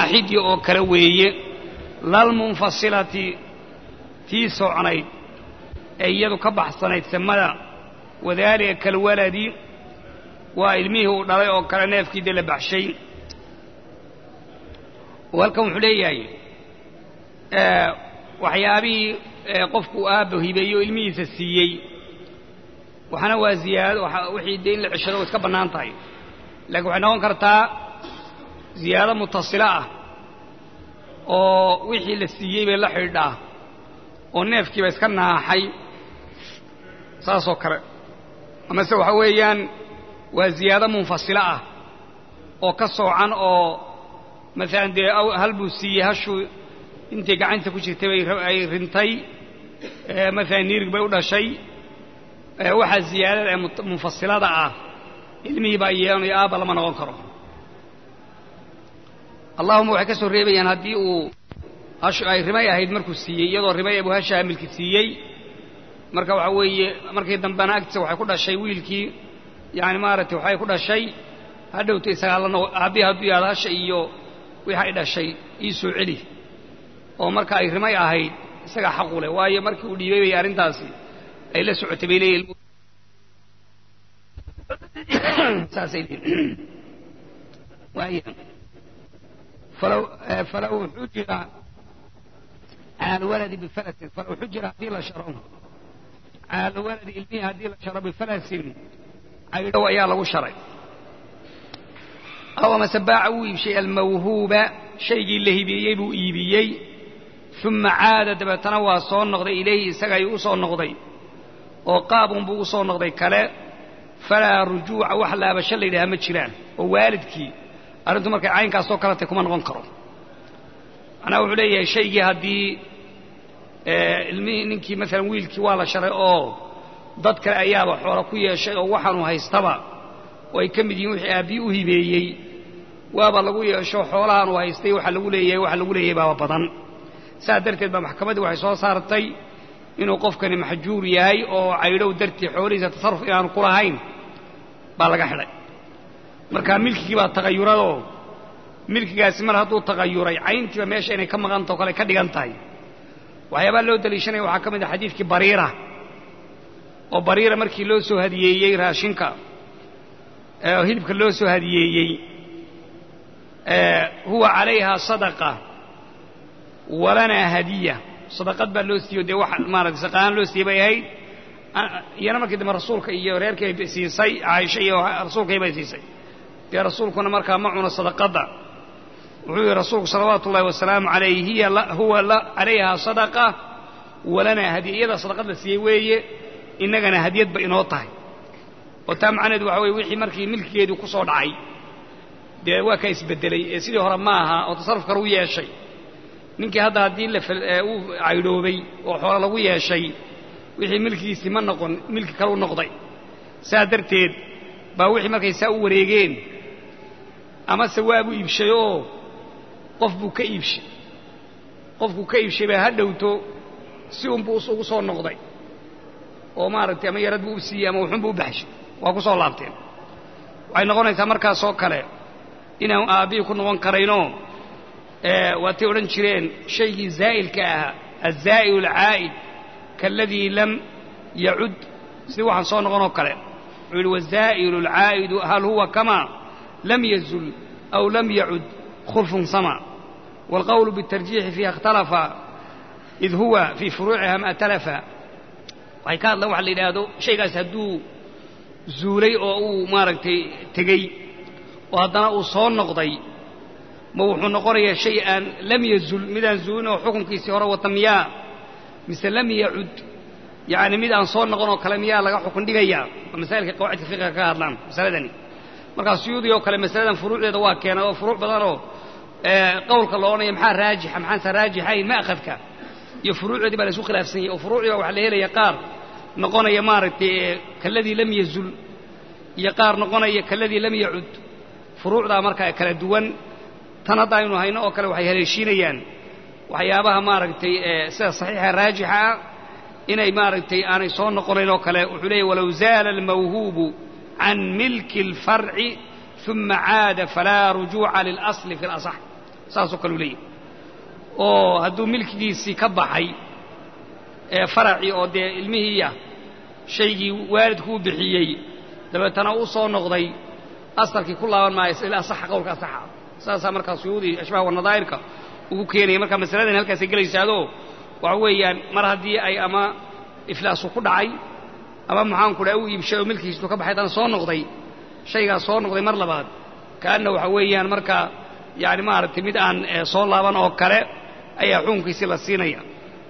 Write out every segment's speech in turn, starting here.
kalwaaxidi oo kale weeye lalmunfasilati tii socnayd ee iyadu ka baxsanayd samada wadaalika kalwaladi waa ilmihii uu dhalay oo kale neefkii dee la baxshay oo halkan wuxuu leeyahay waxyaabihii qofku aabba hibeeyo ilmihiisa siiyey waxna waa ziyaado wixii dee in la ceshado way iska bannaan tahay laakiin waxay noqon kartaa ziyaado mutasilo ah oo wixii la siiyey bay la xidhaa oo neefkiiba iska naaxay saasoo kale amase waxa weeyaan waa ziyaado munfasilo ah oo ka soocan oo maalan dee hal buu siiyey hashuu intay gacanta ku jirtay bay rintay maalan niirig bay u dhashay waxaa ziyaadada ee munfasilada ah ilmihii baa yeelanayo aabba lama noqon karo allahuma waxay ka soo reebayaan haddii uu hashu ay rimay ahayd markuu siiyey iyadoo rimay abu hasha hamilki siiyey marka waxa weeye markii dambena agtiisa waxay ku dhashay wiilkii yani maaragtay waxay ku dhashay hadhowta isagaa la noqo aabbihi hadduu yahado hasha iyo wixi ay dhashay ii soo celi oo marka ay rimay ahayd isagaa xaqu leh waayo markii uu dhiibay bay arrintaasi ay la socotay bay leeyihin saasay leeyihin waaya falaw falaw xujira cala alwaladi bifalasin falaw xujira haddii la sharo cala alwaladi ilmihi haddii la sharo bifalasin caydhow ayaa lagu sharay aw amase baaca wuu iibshay almawhuuba shaygii la hibeeyey buu iibiyey uma caada dabeetana waa soo noqday ilayhi isaga ayuu u soo noqday oo qaabunbuu u soo noqday kale falaa rujuuca wax laabasho la yidhaha ma jiraan oo waalidkii arrintu markay caynkaasoo kaletay kuma noqon karo macnaha wuxuu leeyahay shaygii haddii ilmihii ninkii maalan wiilkii waa la sharay oo dad kale ayaaba xoola ku yeeshay oo waxaanu haystaba oo ay ka mid yihiin wixii aabbii u hibeeyey waaba lagu yeesho xoolahaanu haystay waxa lagu leeyahay waxa lagu leeyahay baaba badan saas darteed baa maxkamaddii waxay soo saartay inuu qofkani maxjuur yahay oo caydhow dartii xoolihiisa tasarruf inaanu ku lahayn baa laga xidhay markaa milkigii baa tagayuradoo milkigaasi mar hadduu tagayuray cayntiiba meesha inay ka maqantao kale ka dhigan tahay waxyaabaa loo daliishanaya waxaa ka mid ah xadiidkii bariira oo bariira markii loo soo hadiyeeyey raashinka oo hilibka loo soo hadiyeeyey huwa calayhaa sadaqa walanaa hadiya sadaqad baa loo siiyo dee wax maarata saqaaan loo siiyey bay ahayd iyana markii dambe rasuulka iyo reerkii bay siisay caaisha iyo rasuulkay bay siisay dee rasuulkuna markaa ma cuno sadaqadda wuxuu yihi rasuulku salawaatu ullahi wasalaamu calayh hiya huwa calayhaa sadaqa walanaa hadiya iyada sadaqad la siiyey weeye innagana hadiyadba inoo tahay oo taa macnaheedu waxa weye wixii markii milkigeedii ku soo dhacay dee waa ka isbeddelay ee sidii hore ma aha oo tasarruf kale u yeeshay ninkii hadda haddii uu caydhoobay oo xoolo lagu yeeshay wixii milkigiisii ma noqon milki kale u noqday saa darteed baa wixii markay saa u wareegeen amase waabuu iibshay oo qof buu ka iibshay qofkuu ka iibshay baa ha dhowto si unbuu ugu soo noqday oo maaragtay ama yarad buu u siiyey ama wuxunbuu u baxshay waa ku soo laabteen waxay noqonaysaa markaasoo kale inaan aabbihii ku noqon karaynoo waatay odhan jireen shaygii zaa'ilka ahaa azaa'ilu alcaa'id kaaladii lam yacud sidii waxaan soo noqonoo kale wuxuu yidhi wazaa'ilu alcaa'idu hal huwa kamaa lam yazul aw lam yacud khulfun sama waalqowlu biاtarjiixi fiiha ikhtalafa id huwa fii furuuciha ma talafa waxay ka hadlaan waxa la yidhaahdo shaygaas hadduu zuulay oo uu maaragtay tegey oo haddana uu soo noqday ma wuxuu noqonayaa shay aan lam yazul midaan zuulin oo xukunkiisii hore wata miyaa mise lam yacud yacni mid aan soo noqon oo kale miyaa laga xukun dhigayaa waa masaa'ilka qawaacidka fiqiga ka hadlaan masaladani markaa suyuudi oo kale masaladan furuucdeeda waa keenay oo furuuc badanoo qowlka lo odhanaya maxaa raajixa maxaanse raajixayn ma'khadka iyo furuucdeedii baa la isu khilaafsan yahy oo furuucdii baa waxaa la helaya qaar noqonaya maaragtay kaladii lam yazul iyo qaar noqonaya kaladii lam yacud furuucdaa markaa kala duwan tan hadda aynu hayno oo kale waxay haleeshiinayaan waxyaabaha maaragtay sida saxiixa raajixa ah inay maaragtay aanay soo noqonayn oo kale wuxuu leeyahy walow zaala almawhuubu can milki اlfarci uma caada falaa rujuuca lilasli fi اlasax saasoo kale u leeyahy oo hadduu milkigiisii ka baxay ee faracii oo dee ilmihiiya shaygii waalidku u bixiyey dabeetana u soo noqday asalkii ku laaban maayo ilaa saxa qowlka asaxa saasaa markaa suyuudii ashbaha wanadaa'irka ugu keenaya marka masaladan halkaasay gelaysaadoo waxa weeyaan mar haddii ay ama iflaasu ku dhacay ama maxaanku dhaha u iibshay oo milkiistu ka baxay haddana soo noqday shaygaas soo noqday mar labaad kaanna waxa weeyaan marka yani maaragtay mid aan soo laaban oo kale ayaa xukunkiisii la siinaya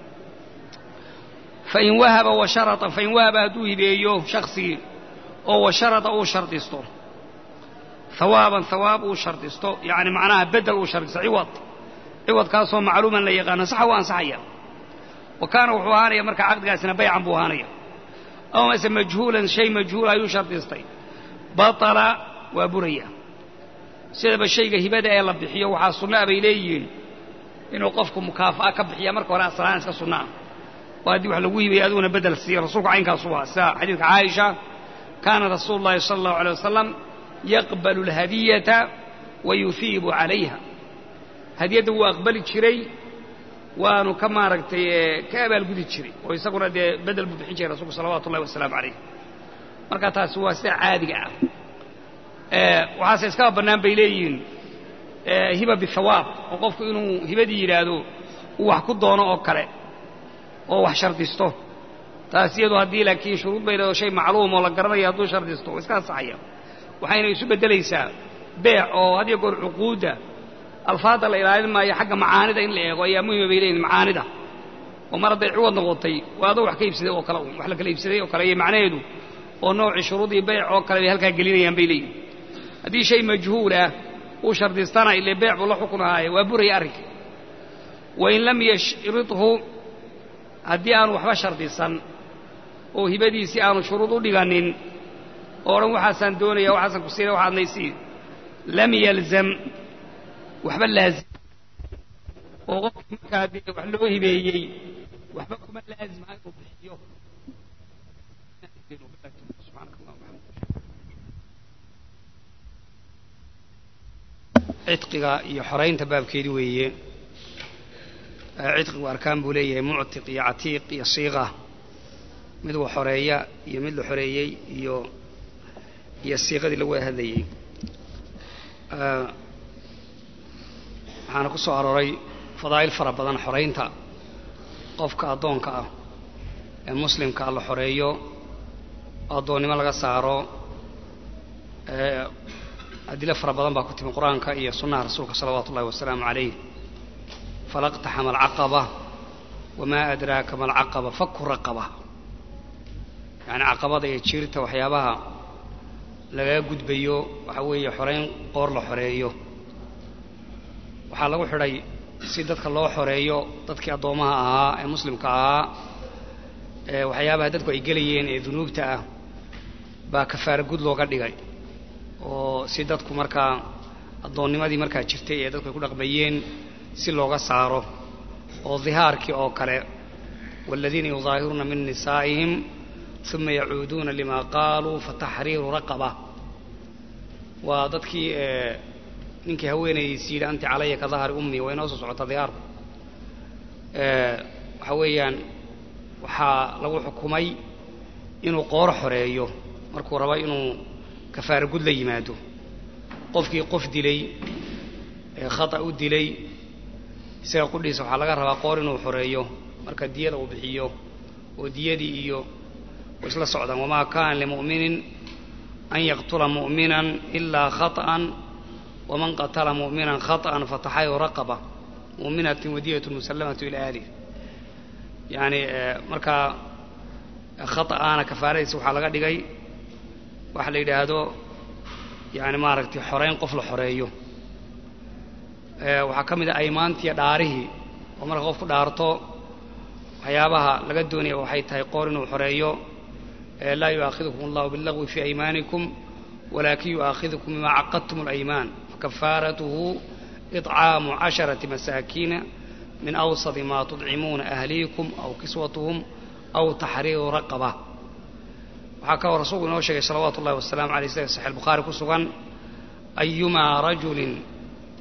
fain wahaba washaraa fain wahaba hadduu hibeeyo shaksigii oo washarata uu shardisto hawaaban hawaab uu shardisto yani macnaha bedel uu shardisto ciwad ciwadkaasoo macluuman la yaqaano saxa u ansaxaya wa kaana wuxuu ahaanaya marka caqdigaasina baycan buu ahaanaya aw mase majhuulan shay majhuula ayuu shardistay batala waa buraya sidaba shayga hibada ee la bixiyo waxaa sunnaa bay leeyihiin inuu qofku mukaafa'a ka bixiya marka hore aslaan iska sunna ah oo haddii wax lagu hibaya adiguna bedel siiyo rasuulku caynkaasu waa sida xadiidka caaisha kaana rasuulu llahi sala allahu alay wasalam yaqbalu alhadiyata wa yuhiibu calayha hadiyadda wuu aqbali jiray waanu ka maaragtay ka abaalgudi jiray oo isaguna dee bedel buu bixin jiray rasulku salawatu ullahi wasalaamu calayh marka taasi waa sida caadiga ah waxaase iskaba bannaan bay leeyihiin hiba bihawaab oo qofku inuu hibadii yidhaahdo uu wax ku doono oo kale oo wax shardisto taas iyadu haddii laakiin shuruud bay leedo shay macluum oo la garanayo hadduu shardisto waa iska ansaxaya waxayna isu beddelaysaa beec oo had iyo goor cuquudda alfaadda la ilaalin maayo xagga macaanida in la eego ayaa muhima bay leeyihin macaanida oo mar hadday ciwad noqotay waa adoo wax ka iibsaday oo kale wax la kala iibsaday oo kale iyo macnaheedu oo noocii shuruudii beyc oo kale bay halkaa gelinayaan bay leeyihin haddii shay majhuul ah uu shardistana ile beec buu la xukun ahaaye waa buraya arrinka wain lam yashridhu haddii aanu waxba shardisan oo hibadiisii aanu shuruud u dhiganin oo dhan waxaasaan doonaya waxaasaan ku siinaya waxaad naysii lam yalzam waxba laazim oo qofkii markaa dee wax loo hibeeyey waxba kuma laazima inuu bixiyo cidqiga iyo xoraynta baabkeedi weeye cidqigu arkaan buu leeyahay muctiq iyo catiiq iyo siiqa mid wa xoreeya iyo mid la xoreeyey iyo iyo siiqadii lagu wada hadlayey waxaana ku soo arooray fadaa'il fara badan xoraynta qofka addoonka ah ee muslimka la xoreeyo addoonnimo laga saaro adilo fara badan baa ku timi qur-aanka iyo sunnaha rasuulka salawaatu ullahi wasalaamu calayh falaqtaxama alcaqaba wamaa adraaka ma alcaqaba faku raqaba yacni caqabada iyo jiirta waxyaabaha lagaga gudbayo waxa weeye xorayn qoor la xoreeyo waxaa lagu xidhay si dadka loo xoreeyo dadkii addoomaha ahaa ee muslimka ahaa ee waxyaabaha dadku ay gelayeen ee dunuubta ah baa kafaara gud looga dhigay oo si dadku markaa addoonnimadii markaa jirtay ee dadku ay ku dhaqmayeen si looga saaro oo dihaarkii oo kale waaladiina yudaahiruuna min nisaa'ihim uma yacuuduuna lima qaaluu fataxriiru raqaba waa dadkii ninkii haweenaydiisi yidhi anti calaya ka dahari ummi waa inoo soo socota dihaarku waxa weeyaan waxaa lagu xukumay inuu qoor xoreeyo markuu rabo inuu kafaara gud la yimaado qofkii qof dilay ee khata u dilay isaga qudhiisa waxaa laga rabaa qoor inuu xoreeyo marka diyada uu bixiyo oo diyadii iyo way isla socdaan wamaa kaana limu'minin an yaqtula mu'minan ilaa khaطأan waman qatala mu'minan khaطأan fataxayu raqaba mu'minatin wadiyatu musallamatu ila alih yani markaa khaطa'aana kafaaradiisa waxaa laga dhigay waxa la yidhaahdo yani maaragtay xoreyn qof la xoreeyo waxaa ka mid a aymaantiiyo dhaarihii oo marka qof ku dhaarto waxyaabaha laga doonaya waxay tahay qoor inuu xoreeyo laa yu'aakidukum allahu billagwi fii aymaanikum walakin yu'aakidukum bima caqadtum اlaymaan fakafaaratuhu iطcaamu casharati masaakiina min awsadi ma tudcimuuna ahliikum aw kiswatuhum aw taxriiru raqaba waxaa kaloo rasuulku inoo sheegay salawaatu ullahi wasalaamu aleyh sida saxix albukhaari ku sugan ayumaa rajulin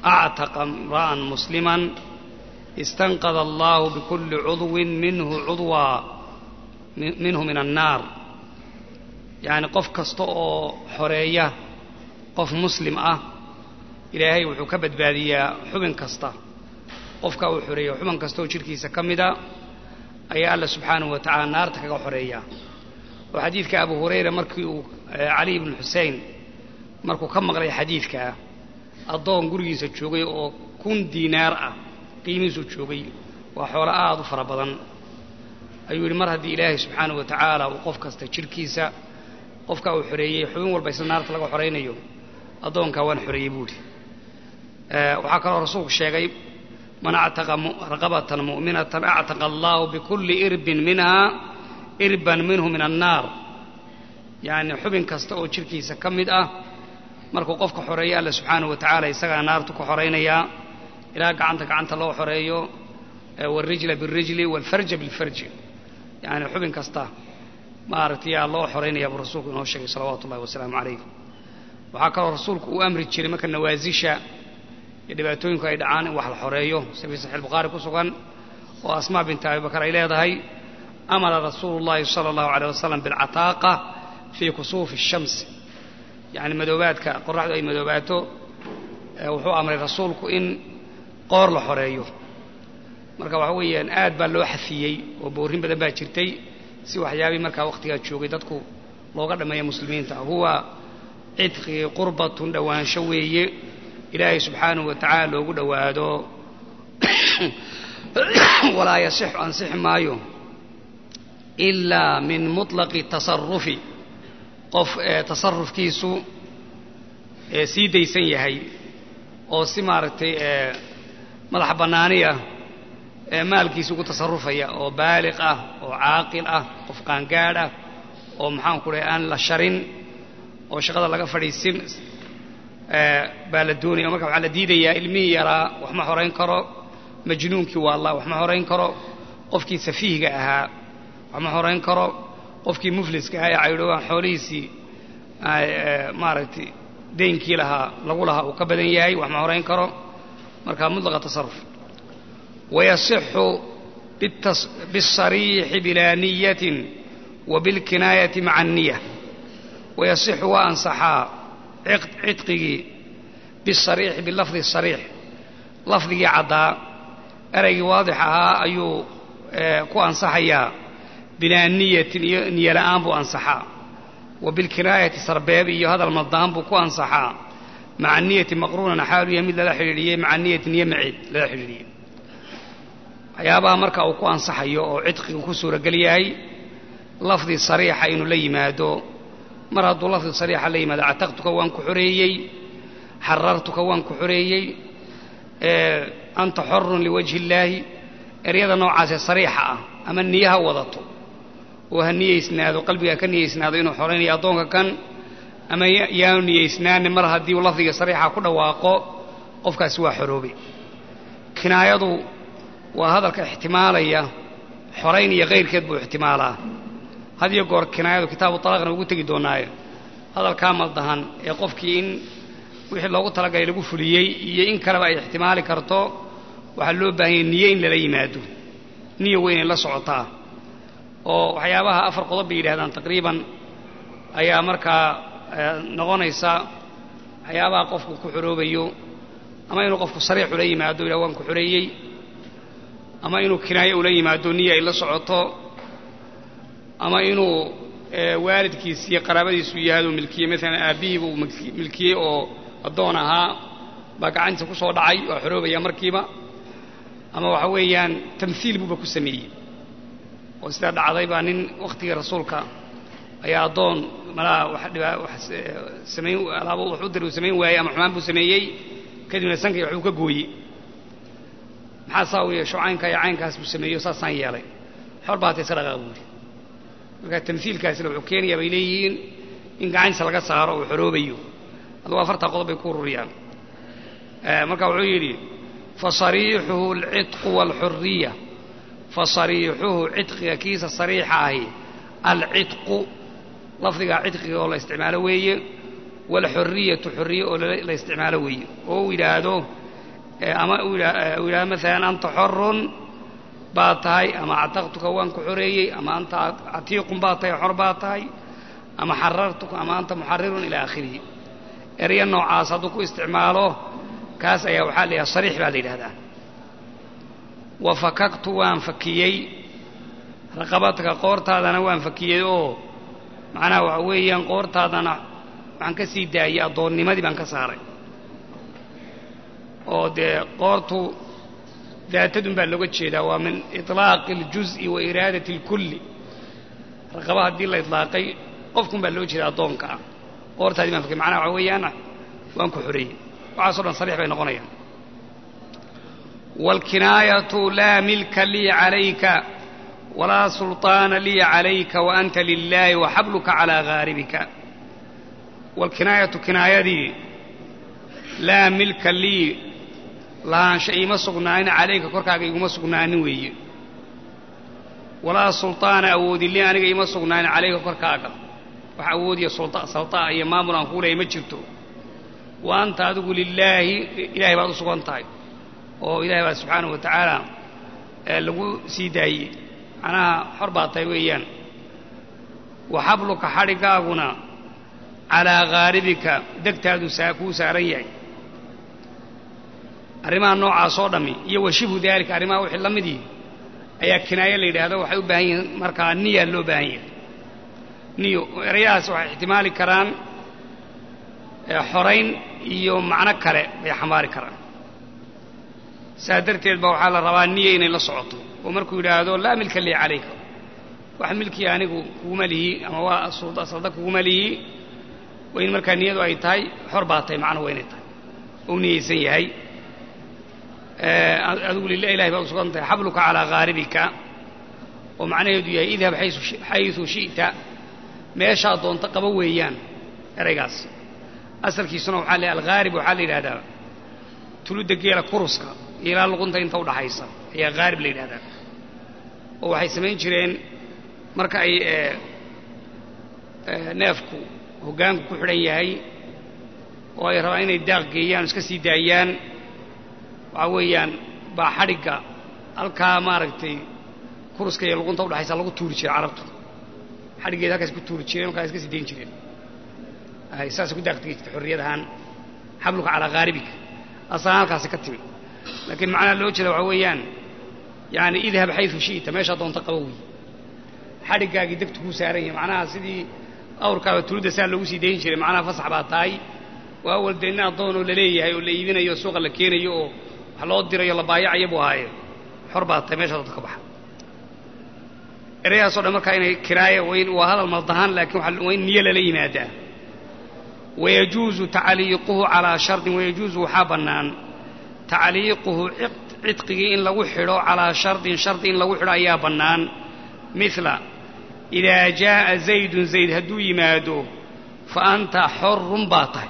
actaqa imra'an musliman istanqada allahu bikulli cudwin minhu cudwaa minhu min annaar yacni qof kasta oo xoreeya qof muslim ah ilaahay wuxuu ka badbaadiyaa xubin kasta qofka uu xoreeya xubin kasta oo jidhkiisa ka mida ayaa alla subxaanahu wa tacala naarta kaga xoreeya oo xadiidka abu hurayra markii uu cali ibnu xusein markuu ka maqlay xadiidkaa addoon gurigiisa joogay oo kun diinaar ah qiimihiisu joogay waa xoolo aada u fara badan ayuu yidhi mar haddii ilaahay subxaanahu wa tacaala uu qof kasta jidhkiisa qofka uu xoreeyey xubin walba isla naarta laga xoraynayo addoonkaa waan xoreeyey buuhi waxaa kaloo rasuulku sheegay man actaqa raqabatan mu'minatan actaqa allahu bikulli irbin minha irban minhu min annaar yacni xubin kasta oo jidhkiisa ka mid ah markuu qofka xoreeyo alla subxaanahu wa tacaala isagaa naartu ka xoraynayaa ilaa gacanta gacanta loo xoreeyo wاlrijla biاlrijli wاlfarja biاlfarji yani xubin kasta maaragtay yaa loo xoraynaya buu rasuulku inoo sheegay salawaatu ullahi wasalaamu calayh waxaa kaloo rasuulku uu amri jiray marka nawaasisha iyo dhibaatooyinku ay dhacaan in wax la xoreeyo sida fii saxiix bukhaari ku sugan oo asmaa binti abi bakar ay leedahay amara rasuulu llahi sala allahu aleyh wasalam bilcataaqa fii kusuufi الshamsi yacni madoobaadka qoraxdu ay madoobaato wuxuu amray rasuulku in qoor la xoreeyo marka waxa weeyaan aad baa loo xafiyey oo boorrin badan baa jirtay si waxyaabii markaa wakhtigaa joogay dadku looga dhammeeya muslimiinta huwa cidqii qurbatun dhowaansho weeye ilaahay subxaanahu wa tacaala loogu dhowaado walaa yasixu ansixi maayo ilaa min muطlaqi tasarufi qof tasarufkiisu sii daysan yahay oo si maaragtay madax bannaaniya maalkiisa ugu tasarufaya oo baaliq ah oo caaqil ah qof qaangaadh ah oo maxaanku dhahay aan la sharin oo shaqada laga fadhiisin baa la doonaya marka waxaa la diidayaa ilmihii yaraa wax ma horayn karo majnuunkii waalla wax ma horayn karo qofkii safiihga ahaa wax ma horayn karo qofkii mufliska ahaa ee caydhowaan xoolihiisii maaragtay deynkii lahaa lagu lahaa uu ka badan yahay wax ma horayn karo marka mudlaqa tasaruf wayasixu biالsariixi bilaa niyatin wa bilkinaayati maca الniya wayasixu waa ansaxaa cidqigii bisariixi bilafdi sariix lafdigii caddaa ereygii waadix ahaa ayuu ku ansaxayaa bilaa niyatin iyo niyo la'aan buu ansaxaa wa bilkinaayati sarbeeb iyo hadal madaan buu ku ansaxaa maca niyati maqruunan xaalu yahay mid lala xidhiidhiyey maca niyati niyo maceed lala xidhiidhiyey waxyaabaha marka uu ku ansaxayo oo cidqigu ku suuragel yahay lafdi sariixa inuu la yimaado mar hadduu lafdi sariixa la yimaado cataqtuka waan ku xoreeyey xarartuka waan ku xoreeyey anta xorun liwajhi illaahi eryada noocaasee sariixa ah ama niyaha wadato oo ha niyeysnaado qalbigaa ka niyeysnaado inuu xoraynayo addoonka kan ama yaanu niyeysnaani mar haddii uu lafdiga sariixa ku dhawaaqo qofkaasi waa xoroobay kinaayadu waa hadalka ixtimaalaya xorayn iyo kayrkeed buu ixtimaalaa had iyo goor kinaayadu kitaabu talaaqna ugu tegi doonaayo hadalkaa maldahan ee qofkii in wixii loogu talagalay lagu fuliyey iyo in kaleba ay ixtimaali karto waxaa loo baahanyay niye in lala yimaado niya weynay la socotaa oo waxyaabaha afar qodob bay yidhahdaan taqriiban ayaa markaa noqonaysa waxyaabaha qofku ku xoroobayo ama inuu qofku sariix ula yimaado yidhah waan ku xoreeyey ama inuu kinaayo ula yimaado niya ay la socoto ama inuu waalidkiis iyo qaraabadiisu yahaaduu milkiyey maalan aabbihiiba uu milkiyey oo addoon ahaa baa gacantiisa ku soo dhacay waa xoroobaya markiiba ama waxa weeyaan tamhiil buuba ku sameeyey oo sidaa dhacday baa nin wakhtigii rasuulka ayaa addoon malaa wax samayn alaabo wax u diri uu samayn waayey ama xumaan buu sameeyey kadibna sankay waxbuu ka gooyey maxaa saa u yeesho caynkaa iyo caynkaas buu sameeyo saasaan yeelay xor baa hatay iska dhaqaaq buuri marka tamhiilkaasina wuxuu keenayaa bay leeyihiin in gacantiisa laga saaro uu xoroobayo adugu afartaa qodob bay ku ururiyaan marka wuxuu yidhi fasariixuhu alcidqu waalxuriya fasariixuhu cidqiga kiisa sariixa ahi alcidqu lafdigaa cidqiga oo la isticmaalo weeye waalxuriyatu xuriye oo la isticmaalo weeye oo uu yidhaahdo ama uu yidhahdo maalan anta xorun baa tahay ama actaqtuka waan ku xoreeyey ama anta catiiqun baa tahay xor baa tahay ama xarartuka ama anta muxarirun ilaa aakhirihi erya noocaas hadduu ku isticmaalo kaas ayaa waxaa la yidhaha sariix baa la yidhahdaa wa fakaktu waan fakiyey raqabadka qoortaadana waan fakiyey oo macnaha waxa weeyaan qoortaadana waxaan ka sii daayey addoonnimadii baan ka saaray oo dee qoortu daatadun baa looga jeedaa waa min iطlaaqi اljuz'i wa iraadati اlkulli raqaba haddii la iطlaaqay qofkun baa loo jeeda addoonka ah qoortaadii baan fakiyey macnaha waxa weeyaan waan ku xoreeyey waxaaso dhan sariix bay noqonayaan wاlkinaayatu laa milka lii calayka walaa sulطaana lii calayka waanta lilaahi waxabluka calىa gaaribika wاlkinaayatu kinaayadii laa milka lii lahaansha iima sugnaanin calayka korkaaga iguma sugnaanin weeye walaa sulطaana awoodi lii aniga iima sugnaanin calayka korkaaga wax awoodiya salطaa iyo maamul aan kuu leehay ma jirto wa anta adigu lilaahi ilahay baad u sugan tahay oo ilahay baa subxaanahu wa tacaala lagu sii daayey macnaha xor baad tahay weeyaan wa xabluka xadhigaaguna calaa ghaaribika degtaadu saa kuu saaran yahay arrimaha noocaas oo dhammi iyo wa shibhu daalika arrimaha wixii la midii ayaa kinaayo la yidhaahdo waxay u baahan yihiin markaa niya loo baahan yahay niyo erayahaas waxay ixtimaali karaan xorayn iyo macno kale bay xambaari karaan saa darteed ba waxaa la rabaa niya inay la socoto oo markuu yidhaahdo laa milka lii calayka wax milkii anigu kuguma lihi ama waa salda kuguma lihi waa in markaa niyadu ay tahay xor baa tahay macnuhu waa inay tahay ou niyaysan yahay adigu lilah ilahay baad u sugan tahay xabluka calaa ghaaribika oo macnaheedu yahay idhab xaysu shi'ta meeshaa doonta qaba weeyaan eraygaas asalkiisuna waxaa la alghaarib waxaa la yidhahdaa tuludda geela kuruska iyo ilaa luqunta inta udhaxaysa ayaa ghaarib la yidhahdaa oo waxay samayn jireen marka ay neefku hoggaanku ku xidhan yahay oo ay rabaan inay daaq geeyaan o iska sii daayaan waxaa weeyaan baa xadhigga halkaa maaragtay kuruska iyo luqunta udhaxaysa lagu tuuri jiray carabtu xadhiggeeda halkaas ku tuuri jireen markaa iska sii dayn jireen saasay ku daaqtigi jirtay xorriyad ahaan xabluka calaa ghaaribika asalaan halkaasi ka timi laakiin macnaha loo jeeda waxaa weeyaan yaani idhab xaysu shi'ta meeshaa doonta qaba wey xadhiggaagii degtu kuu saaran yahay macnaha sidii awrkaaba tuludda saa loogu sii dayn jiray macnaha fasax baa tahay waa awal dee nin addoonoo la leeyahay oo la iibinayo o suuqa la keenayo oo wax loo dirayo la baayacayo buu ahaaye xor baa tahay meeshaa doonta ka baxa erayahaasoo dhan markaa inay kiraaya waa hadal maldahaan laakiin waa in niyo lala yimaadaa wayajuuzu tacliiquhu calaa shardin wayajuuzu waxaa bannaan tacliiquhu cidqigii in lagu xidho calaa shardin shardi in lagu xidho ayaa bannaan mila idaa jaa'a zaydun zayd hadduu yimaado fa anta xorun baa tahay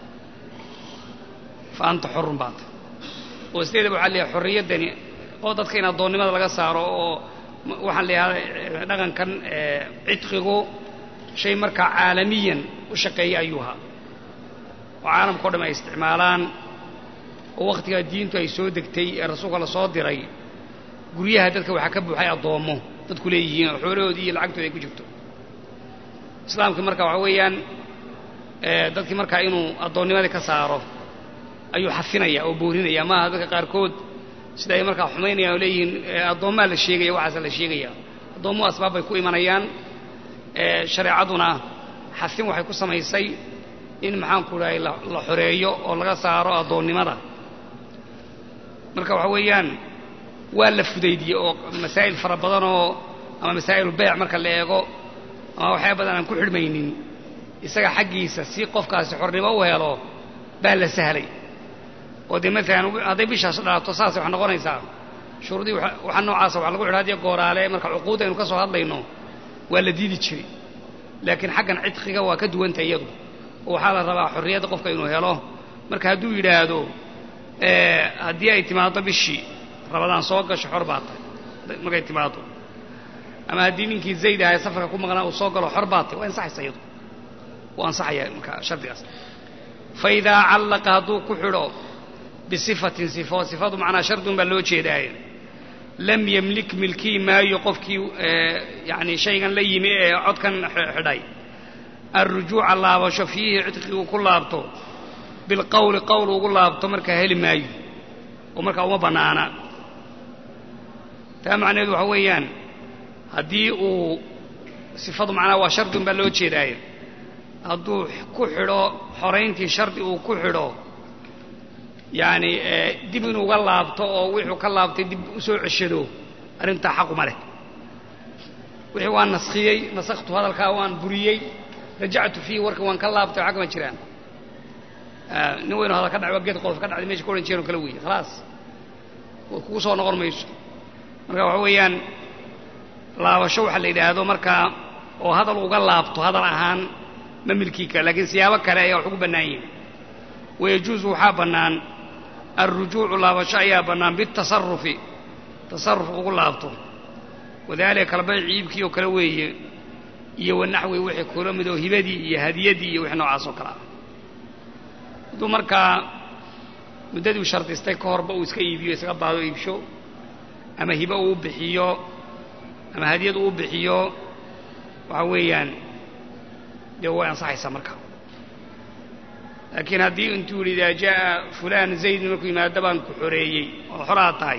fa anta xorun baa tahay oo sideedaba waxaa leeyahay xorriyaddani oo dadka in addoonnimada laga saaro oo waxaan leeyahay dhaqankan cidqigu shay markaa caalamiyan u shaqeeya ayuu ahaa oo caalamkao dham ay isticmaalaan oo wakhtigaa diintu ay soo degtay ee rasuulka la soo diray guryaha dadka waxaa ka buuxay addoommo dadku leeyihiin oo xoolahoodii iyo lacagtooda ay ku jirto islaamkii marka waxa weeyaan dadkii markaa inuu addoonnimadii ka saaro ayuu xafinaya oo boorinaya maaha dadka qaarkood sida ay markaa xumaynayaan oo leeyihiin addoommaa la sheegaya waxaasa la sheegaya addoommuhu asbaab bay ku imanayaan shareecaduna xafin waxay ku samaysay in maxaanku dhahay la xoreeyo oo laga saaro addoonnimada marka waxa weeyaan waa la fudaydiyey oo masaa'il fara badanoo ama masaa'ilulbeyc marka la eego ama waxyaa badan aan ku xidhmaynin isaga xaggiisa si qofkaasi xornimo u helo baa la sahlay oo dee maalan hadday bishaas dhalato saasay wax noqonaysaa shuruudii waxa noocaasa wax lagu xidha hadiyo gooraale marka cuquudda aynu ka soo hadlayno waa la diidi jiray laakiin xaggan cidqiga waa ka duwanta iyadu oo waxaa la rabaa xorriyadda qofka inuu helo marka hadduu yidhaahdo haddii ay timaaddo bishii rabadaan soo gasho xor baa tahay markay timaaddo ama haddii ninkii zayd ahay safarka ku maqnaa uu soo galo xor baa tahay waa ansaxaysa iyadu waa ansaxaya marka shardigaas fa idaa callaqa hadduu ku xidho bisifatin sifo sifadu macnaa shardun baa loo jeedaaye lam yemlik milkii maayo qofkii yani shaygan la yimi ee codkan xidhay alrujuuca laabasho fiihi cidqii uu ku laabto bilqowli qowl ugu laabto markaa heli maayo oo markaa uma bannaana taa macnaheedu waxa weeyaan haddii uu sifadu macnaha waa shardun baa loo jeedaaye hadduu ku xidho xorayntii shardi uu ku xidho yacni dib inuuga laabto oo wuxuu ka laabtay dib u soo ceshado arrintaa xaquma leh wixii waan naskhiyey nasakhtu hadalkaa waan buriyey rajactu fiihi warka waan ka laabtay oo xagma jiraan nin weynu hadal ka dhacay waa geed qolof ka dhacday mesha ka odhan jireen oo kale weeye khalaas kugu soo noqon mayso marka waxa weeyaan laabasho waxa la yidhaahdo markaa oo hadal uga laabto hadal ahaan ma milkii kale lakiin siyaabo kale ayaa wax ugu bannaan yihin wayajuusu waxaa bannaan alrujuucu laabasho ayaa bannaan biاtasarufi tasaruf ugu laabto wadaalika kalbayci iibkii oo kale weeye iyo wanaxwi wixii kula midoo hibadii iyo hadiyadii iyo wixii noocaas oo kale ah hadduu markaa muddadii u shardistay ka horba uu iska iibiyo isaga baado iibsho ama hibo uu bixiyo ama hadiyad uu bixiyo waxa weeyaan dee way ansaxaysaa marka laakiin haddii intuu yidhi idaa jaa'a fulaan zaydin markuu yimaado baan ku xoreeyey oo xoraa tahay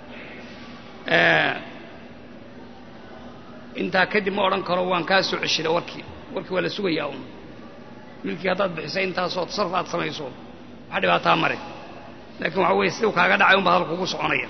intaa kadib ma odhan karo waan kaa soo ceshida warkii warkii waa la sugayaa un milkii haddaad bixisay intaasoo tasarruf aad samayso wax dhibaataa mare laakiin waxa weeye siduu kaaga dhacay unba hadalku ugu soconaya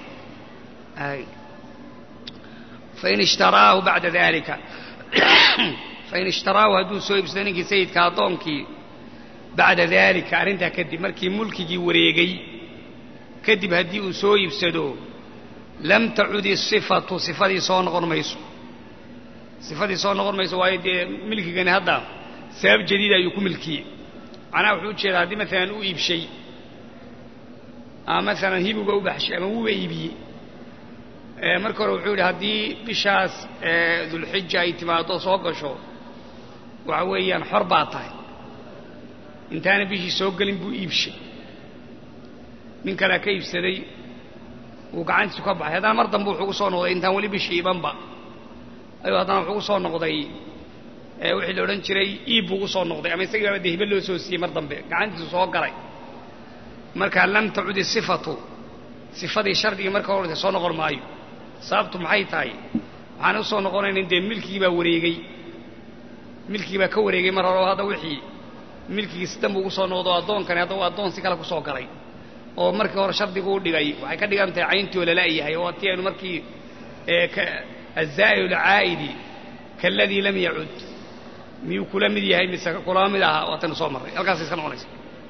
fain ishtaraahu bacda dalika fain ishtaraahu hadduu soo iibsado ninkii sayidka addoonkii bacda daalika arrintaa kadib markii mulkigii wareegay kadib haddii uu soo iibsado lam tacud isifatu sifadii soo noqon mayso sifadii soo noqon mayso waayo dee milkigani hadda sabab jadiida ayuu ku milkiyey macnaha wuxuu ujeedaa haddii maalan u iibshay ama maalan hibuga u baxshay ama wuuba iibiyey marka hore wuxuu yidhi haddii bishaas dulxija ay timaado soo gasho waxa weeyaan xor baa tahay intaana bishii soo gelin buu iibshay nin kalea ka iibsaday wuu gacantiisu ka baxay haddana mar dambe wuxuu gu soo noqday intaan weli bishii ibanba ayuu haddana wuxuu gu soo noqday wixii la odhan jiray iib buu gu soo noqday ama isagii baaba dee hibe loo soo siiyey mar dambe gacantiisu soo galay marka lam tacud isifatu sifadii shardigii marka horta soo noqon maayo sababtu maxay tahay waxaan u soo noqonayna dee milkigii baa wareegey milkigii baa ka wareegay mar hore oo hadda wixii milkigii si danbu ugu soo noqdo addoonkani hadda uu addoon si kale ku soo galay oo markii hore shardigu u dhigay waxay ka dhigan tahay cayntii oo lala-yahay oo hatii aynu markii azaa'ilu lcaa'idi kaaladii lam yacud miyuu kula mid yahay mise kulama mid ahaa waataynu soo marray halkaasay iska noqonaysa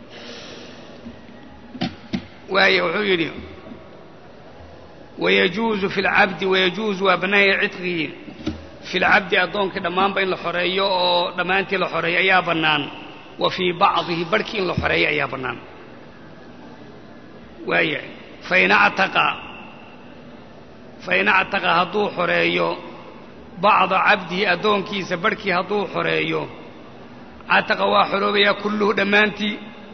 waaye wuxuu yidhi wayajuuzu fi lcabdi wayajuuzu waa bannaanya cidqigii fi lcabdi addoonkii dhammaanba in la xoreeyo oo dhammaantii la xoreeyo ayaa bannaan wa fii bacdihi barhkii in la xoreeyo ayaa bannaan waaya fain actaqa fain actaqa hadduu xoreeyo bacda cabdihi addoonkiisa barhkii hadduu xoreeyo cataqa waa xoroobayaa kulluhu dhammaantii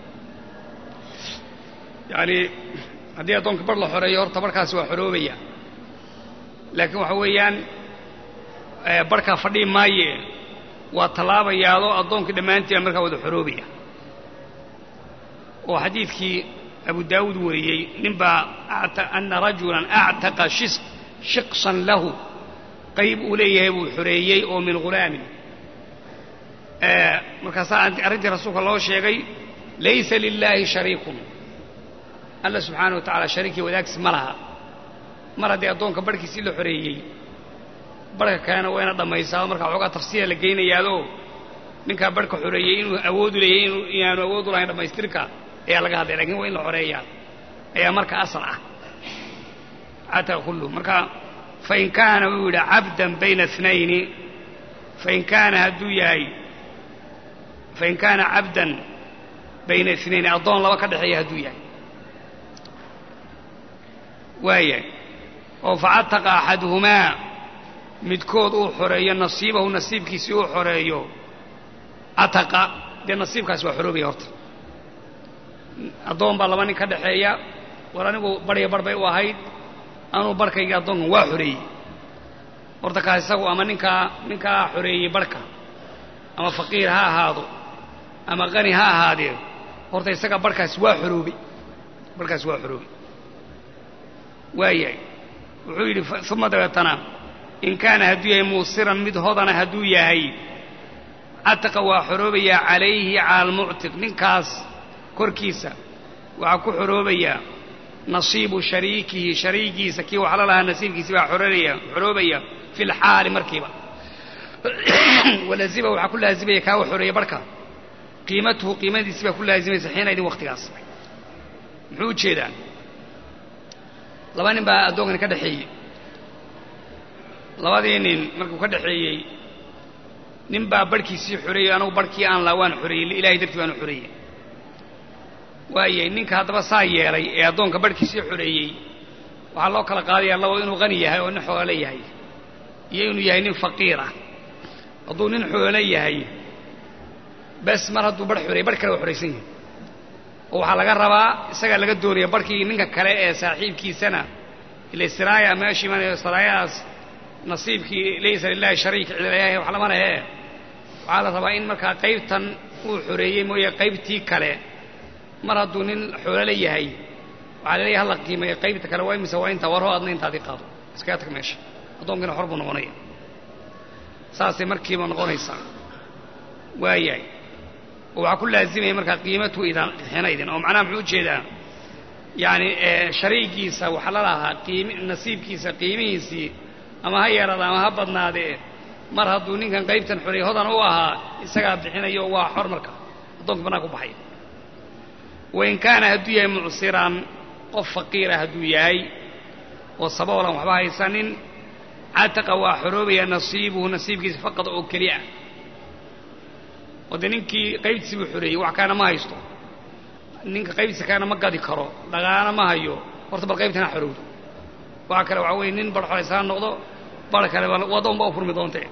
yacani haddii addoonka bar la xoreeyo horta barhkaasi waa xoroobaya laakiin waxa weeyaan barhkaa fadhii maaye waa tallaabayaadoo addoonkii dhammaantiiba markaa wada xoroobaya oo xadiidkii abu daawuud wariyey ninbaa ana rajulan actaqa shiqsan lahu qayb uu leeyahay buu xoreeyey oo min hulaamin markaasaa arrintii rasuulka loo sheegay laysa lilaahi shariikun alla subxaana wa tacala shariikii wadaagsi ma laha mar haddii addoonka barhkiisii la xoreeyey barhka kalena waa ina dhammaysaa markaa xoogaa tafsiira la geynayaadoo ninkaa barhka xoreeyey inuu awoodu leeyahy inaanu awoodu lahayn dhammaystirka ayaa laga hadlaya lakin waa in la xoreeyaa ayaa marka asal ah cataqa kulluhu marka fain kaana wuu yidhi cabdan bayna اثnayni fain kaana hadduu yahay fain kaana cabdan bayna اثnayni addoon laba ka dhexeeya hadduu yahay waaya oo facataqa axaduhumaa midkood uu xoreeyo nasiibahu nasiibkiisii uu xoreeyo cataqa dee nasiibkaasi waa xoroobaya horta addoon baa laba nin ka dhexeeya war anigu barya bar bay u ahayd anuu barhkayga addoonkan waa xoreeyey horta kaas isagu ama ninkaa ninkaa xoreeyey barhka ama faqiir ha ahaado ama qani ha ahaadee horta isaga barhkaas waa xoroobay barhkaas waa xoroobay waayahay wuxuu yidhi uma dabeetana in kaana hadduu yahay muusiran mid hodana hadduu yahay cataqa waa xoroobayaa calayhi cala almuctiq ninkaas korkiisa waxaa ku xoroobayaa nasiibu shariikihi shariigiisa kii wax la lahaa nasiibkiisi baa xoroobaya xoroobaya fi lxaali markiiba walazima waxaa ku laazimaya kaa wax xoreeya barhka qiimatuhu qiimadiisi baa ku laazimaysa xiina idin waktigaas muxuu ujeedaa laba nin baa addoonkani ka dhexeeyey labadii nin markuu ka dhexeeyey nin baa barhkiisii xoreeyey anagu barhkii aan laa waan xoreeyey ilahay dartii baanu xoreeyey waayay ninka haddaba saa yeelay ee addoonka barhkiisii xoreeyey waxaa loo kala qaadayaa labo inuu qani yahay oo nin xoolo yahay iyo inuu yahay nin faqiir ah hadduu nin xoolo yahay bes mar hadduu barh xoreeyey barh kale waa xoraysan yahay oo waxaa laga rabaa isagaa laga doonaya barhkii ninka kale ee saaxiibkiisana ila siraaya meesha imanayo siraayadaas nasiibkii laysa lilahi shariik cidlayahay wax lama lehe waxaa la rabaa in markaa qaybtan uu xoreeyey mooye qaybtii kale mar hadduu nin xoolole yahay waxaa laleeyahy hala qiimeeyo qaybta kale waa imise waa intaa warho adna intaadii qaado iskaga tag meesha addoonkina xor buu noqonaya saasay markiiba noqonaysaa waayahay oo waxaa ku laazimaya markaa qiimatu idan xina idin oo macnaha muxuu ujeedaa yacani shariigiisa waxa la lahaa qiimi nasiibkiisa qiimihiisii ama ha yeeraada ama ha badnaadee mar hadduu ninkan qaybtan xoreey hodan u ahaa isagaa bixinayo waa xor marka addoonka bannaan ku baxay wain kaana hadduu yahay mucsiran qof faqiira hadduu yahay oo saboolan waxba haysanin cataqa waa xoroobaya nasiibuhu nasiibkiisa faqad oo keliya oo dee ninkii qaybtiisi buu xoreeyey wax kaana ma haysto ninka qaybtiisa kaana ma gadi karo dhaqaana ma hayo horta bal qaybtana xorowdo waxa kale waxaa weye nin bar xoraysaa noqdo bar kale waddoon baa u furmi doontee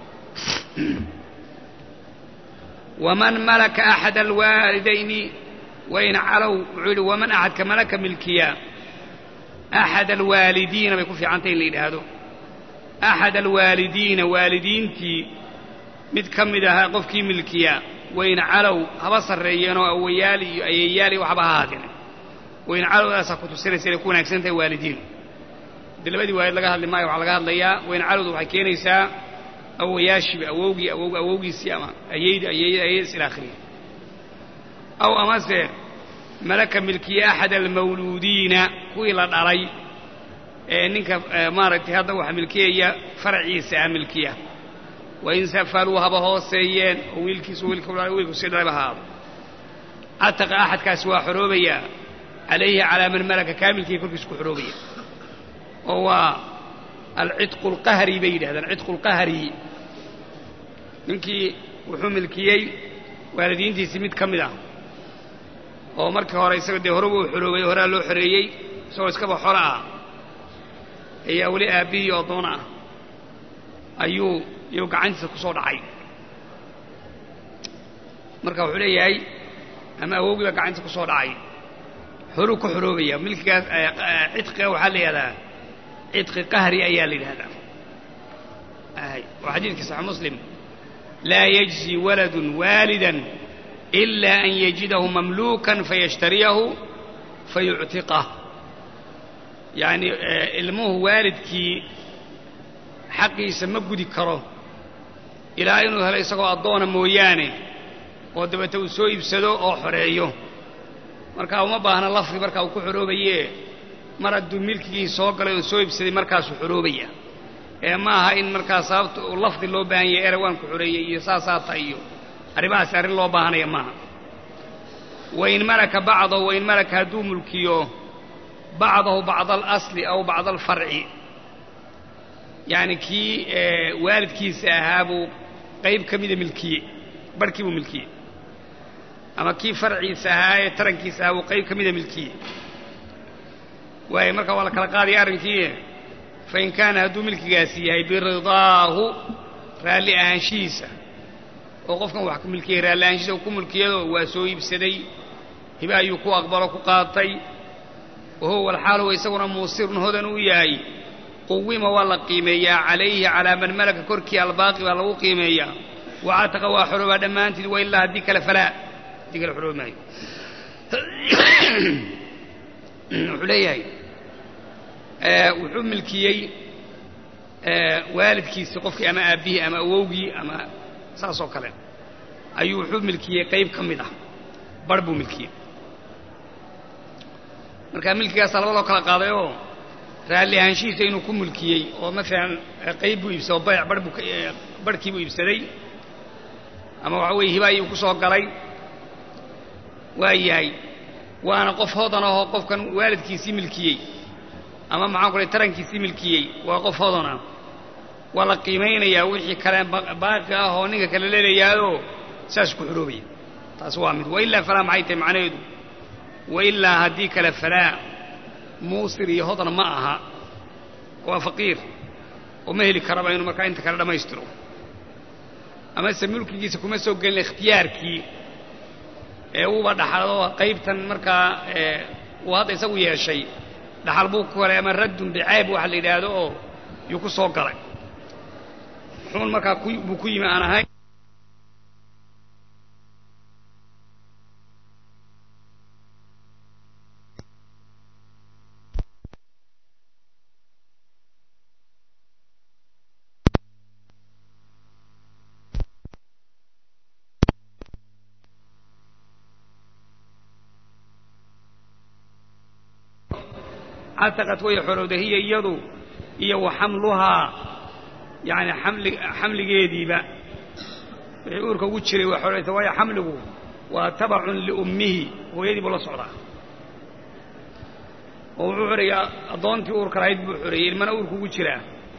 waman malaka axad alwaalidayni wain calow wuxuu yidhi waman axadka malaka milkiya axad alwaalidiina bay ku fiicantay in la yidhaahdo axad alwaalidiina waalidiintii mid ka mid ahaa qofkii milkiya wain calow haba sarreeyeenoo awayaali iyo ayeeyaali waxba ha haadeen wain calowdaasaa ku tusinaysa inay ku wanaagsan tahay waalidiin dee labadii waalid laga hadli maayo waxaa laga hadlayaa wain calowda waxay keenaysaa awayaashiba awowgii awowg awowgiisii ama ayeydii ayeeyada ayeedis ila akhirihi aw amase malaka milkiya axad almawluudiina kuwii la dhalay ee ninka maaragtay hadda waxa milkiyaya faraciisa ah milkiya wain safaluu haba hooseeyeen oo wiilkiisu wiilku sii dhalay ba haado cataqa axadkaasi waa xoroobayaa calayhi calaa man malaka kaamilkii korkiisa ku xoroobaya oo waa alcidqu alqahri bay yidhahdaan cidqu lqahri ninkii wuxuu milkiyey waalidiintiisii mid ka mid ah oo markii hore isaga dee horeba uu xoroobay horaa loo xoreeyey isagoo iskaba xolo ah ayaa weli aabbihii oo doona ah ayuu iyuu gacantiisa ku soo dhacay marka wuxuu leeyahay ama awowgii baa gacantiisa ku soo dhacay horuu ka xoroobaya milkigaas cidqiga waxaa la yidhahdaa cidqi qahri ayaa la yidhahdaa waa xadiidkii saxiix muslim laa yajzi waladun waalidan إلا أن يجده مملوكا فيشتريه فيعتقه يعني ilmuhu waalidkii xaqiisa ma gudi karo ilaa inuu helo isagoo addoona mooyaane oo dabeete uu soo iibsado oo xoreeyo marka uma baahna lafdi markaa uu ku xoroobaye mar hadduu milkigii soo galay oo soo iibsaday markaasuu xoroobaya ee ma aha in markaa sababta uu lafdi loo baahan yahay ere waan ku xoreeyey iyo saasaata iyo arrimahaasi arrin loo baahanaya maaha wain malaka bacdahu wain malaka hadduu mulkiyo bacdahu bacda alasli aw bacda alfarci yacni kii waalidkiisa ahaa buu qayb ka mida milkiye barhkii buu milkiye ama kii farciisa ahaa ee tarankiisa ahaa buu qayb ka mida milkiye waayo marka waa la kala qaadaya arrinkii fain kaana hadduu milkigaasi yahay biridaahu raalli ahaanshihiisa oo qofkan wax ku milkiyey raalli ahaanshihiisa ku mulkiyado waa soo iibsaday hiba ayuu ku aqbalo ku qaatay wahuwa alxaal huwa isaguna muusirun hodan uu yahay quwima waa la qiimeeyaa calayhi calaa man malaka korkii albaaqi baa lagu qiimeeyaa wacataqa waa xoroobaa dhammaantied wa ilaa haddii kale falaa haddii kale xoroobi maayo wuxuu leeyahay wuxuu milkiyey waalidkiisii qofkii ama aabbihii ama awowgii ama saas oo kale ayuu wuxuu milkiyey qayb ka mid ah bar buu milkiyey marka milkigaasa laba loo kala qaaday oo raalli ahaanshihiisa inuu ku mulkiyey oo maalan qayb buu iibsaday oo bayc bar buu barhkii buu iibsaday ama waxa weeye hiba ayuu ku soo galay waa yahay waana qof hodan ahoo qofkan waalidkiisii milkiyey ama maxaan ku lay tarankiisii milkiyey waa qof hodan ah waa la qiimaynayaa wixii kale baaqi ah oo ninka kale leelayaayoo saas ku xoroobaya taas waa mid wailaa falaa maxay tahay macnaheedu wailaa haddii kale falaa muusir iyo hodan ma aha waa faqiir oo ma heli karaba inuu markaa inta kale dhammaystiro amase mulkigiisa kuma soo gelin ikhtiyaarkii ee uuba dhaxalo qaybtan markaa uu hadda isagu yeeshay dhaxal buu ku helay ama raddun bicaab waxa la yidhaahdo oo yuu ku soo galay muxuun markaa buu ku yimi aan ahayn cataqad way xorowda hiya iyadu iyo wa xamluhaa yani amli xamligeediiba wixii uurka ugu jiray waa xoraysa waayo xamligu waa tabacun liummihi hooyadii buu la socdaa oo wuxuu xoreeyey addoontii uurka lahayd buu xoreeyey ilmana uurka ugu jiraa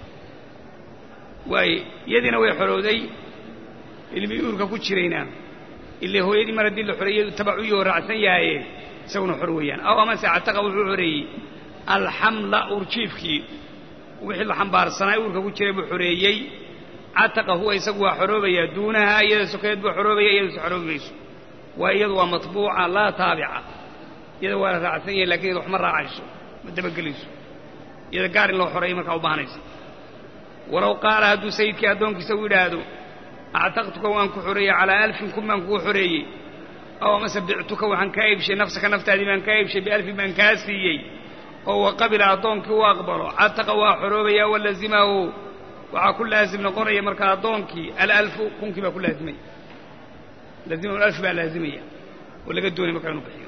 waaye iyadiina way xorowday ilmii uurka ku jirayna ile hooyadii mar haddii la xoreeyadu tabac u yahoo raacsan yahaye isaguna xor weeyaan aw amase cataqa wuxuu xoreeyey alxamla uurjiifkii wixii la xambaarsanaa uurka ku jiray buu xoreeyey cataqa huwa isagu waa xoroobayaa duunaha iyada sokeed buu xoroobaya iyadase xoroobi mayso waa iyadu waa matbuuca laa taabica iyada waa la raacsan yahay lakin iyada wax ma raacayso ma dabagelayso iyada gaar in loo xoreeyay markaa u baahanaysa walow qaala hadduu sayidkii addoonkiisa u yidhaahdo actaqtuka waan ku xoreeyey calaa alfin kun baan kugu xoreeyey aw amase bictuka waxaan kaa iibshay nafsaka naftaadii baan kaa iibshay bialfin baan kaa siiyey oo wa qabila addoonkii u aqbalo cataqa waa xoroobaya walazimahu waxaa ku laasim noqonaya markaa addoonkii alalfu kunkii baa ku laazimaya laazimahu alf baa laazimaya oo laga doonay markaa inuu bixiyo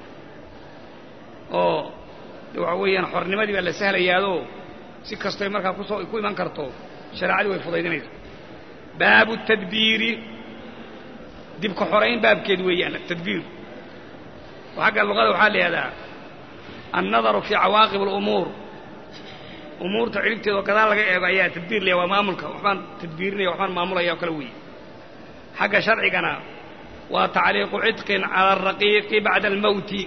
oo de waxa weeyaan xornimadii baa la sahlayaadoo si kastoy markaa kusoo ku iman karto shareecadii way fudaydinaysa baabu tadbiiri dibka xorayn baabkeed weeyaan tadbiir xagga luqada waxaa la yihahdaa annadaru fii cawaaqib alumuur umuurta ciribteeda oo gadaal laga eego ayaa tadbiir laya waa maamulka waxbaan tadbiirinaya waxbaan maamulaya oo kale weeye xagga sharcigana waa tacliiqu cidqin cala araqiiqi bacda almowti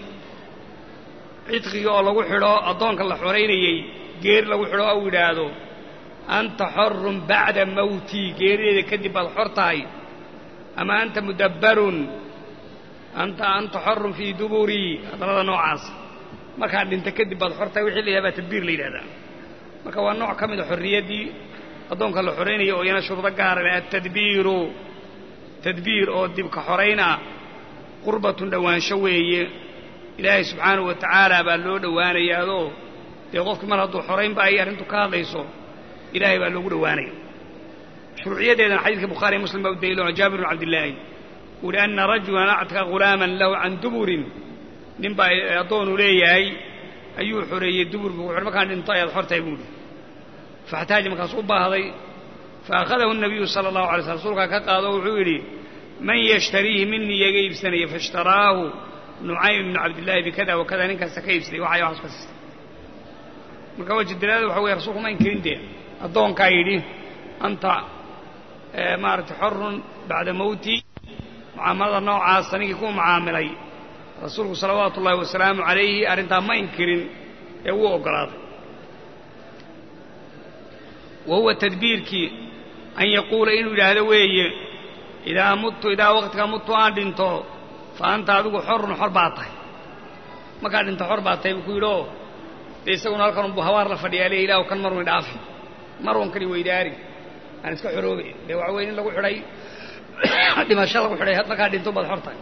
cidqiga oo lagu xidho addoonka la xoraynayey geeri lagu xidho ou yidhaahdo anta xorun bacda mawtii geerideeda kadib baad xor tahay ama anta mudabbarun anta anta xorun fii duburii hadallada noocaas markaad dhinta kadib baad xor tahay wixii la yidhahda baa tadbiir la yidhahdaa marka waa nooc ka mida xorriyaddii addoonka la xoraynaya oo iyana shuruudo gaara leh atadbiiru tadbiir oo dibka xorayn ah qurbatun dhowaansho weeye ilaahay subxaanahu wa tacaala baa loo dhowaanayaadoo dee qofkii mar hadduu xoraynba ay arrintu ka hadlayso ilaahay baa loogu dhowaanaya shuruuciyadeedana xadiidka bukhaari iyo muslim baa u daliilo jaabir bn cabdillaahi uu hi anna rajulan actaqa ghulaaman lahu can duburin nin baa addoonu leeyahay ayuu xoreeyey dubur buu wuxuuhi markaan dhinto ayaad xortahay buuhi faxtaaja markaas u baahday fa akhadahu nabiyu sala allahu alay slam rasuulkaa ka qaado wuxuu yidhi man yashtariihi minii iyaga iibsanaya faishtaraahu nucaym ibnu cabdillaahi bikada wakada ninkaasta ka iibsaday waxay waxaas ka siistay marka waji dalaada waxa weye rasulku ma inkirin dee addoonkaa yidhi anta maaragtay xorun bacda mawti mucaamalada noocaasa ninkii ku mucaamilay rasuulku salawaatu ullahi wasalaamu calayhi arrintaa ma inkirin ee wuu oggolaaday wa huwa tadbiirkii an yaquula inuu yidhaahdo weeye idaa muttu idaa waqtiga muttu aan dhinto fa anta adigu xorun xor baa tahay markaad dhinto xor baa tahay buu ku yidhi oo dee isaguna halkan unbuu habaar la fadhiyaa le ilaahu kan marun idhaafi marun kani weydaari aan iska xoroobay dee waxa weye in lagu xidhay dhimasho lagu xidhay markaa dhinto baad xortahay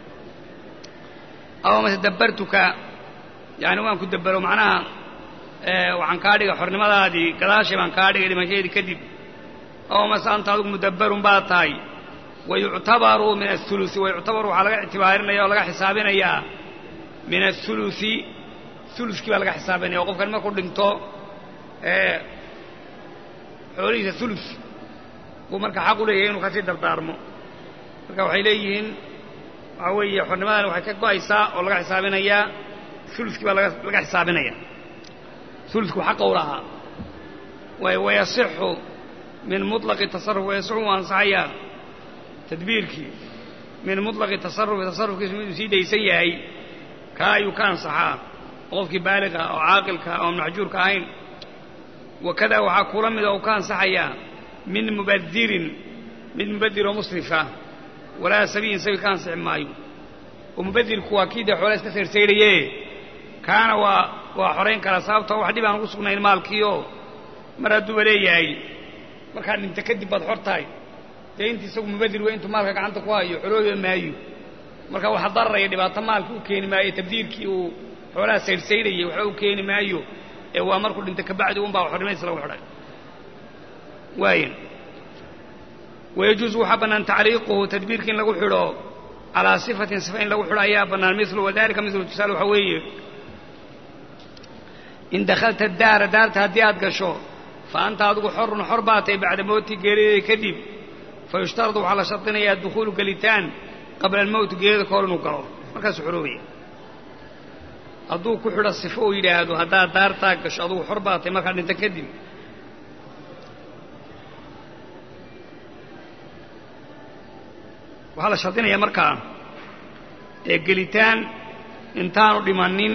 aw mase dabbartuka yani waan ku dabbero macnaha waxaan kaa dhigay xornimadaadii gadaashay baan kaa dhigay dhimashadeedii kadib aw mase anta adigu mudabbarun baad tahay wayuctabaru min athulusi wayuctabaru waxaa laga ictibaarinaya oo laga xisaabinayaa min athulusi uluskii baa laga xisaabinaya oo qofkan markuu dhinto xoolihiisa ulus buu marka xaq u leeyahay inuu kasii dardaarmo marka waxay leeyihiin waxaa weeye xornimadan waxay ka go'aysaa oo laga xisaabinayaa uluskii baa laga xisaabinaya ulusku xaqa u lahaa wayasixu min muطlaqi tasaruf wayasixu uu ansaxayaa tadbiirkii min muطlaqi tasarufi tasarufkiisu miduu sii daysan yahay kaa ayuu ka ansaxaa qofkii baaliqa oo caaqilka oo maxjuurka ahayn wakada waxaa kula mida uu ka ansaxayaa min mubadirin mid mubadir oo musrifa walaa sabiyin sabi ka ansixi maayo oo mubadirku waa kii dee xoolaa iska sayrsaydhaye kaana waa waa xorayn karaa sababtoo wax dhib aan ugu sugnayn maalkiioo mar hadduuba leeyahay markaa dhinta kadib baad xor tahay dee intii isagu mubadir wey intuu maalka gacanta ku hayo xorooba maayo marka waxa dararaya dhibaato maalka u keeni maayo tabdiirkii uu xoolaha saydhsaydhayay waxba u keeni maayo ee waa markuu dhinta kabacdi unbaa xornimaysa lagu xidhay waaya wayajuusu waxaa bannaan tacliiquhu tadbiirka in lagu xidho calaa sifatin sifa in lagu xidho ayaa bannaan milu wadalika milu tusaale waxaa weeye in dakhalta daara daarta haddii aad gasho fa anta adigu xorun xor baa tahay bacda mowti geerideeda kadib fa yushtaradu waxaa la shardinayaa dukhuulu gelitaan qabla almowti geerida ka hor inuu galo markaasuu xoroobaya hadduu ku xidho sifo uu yidhaahdo haddaad daartaa gasho adugu xor baa tahay markaa dhinta kadib waxaa la shardinayaa markaa ee gelitaan intaanu dhimannin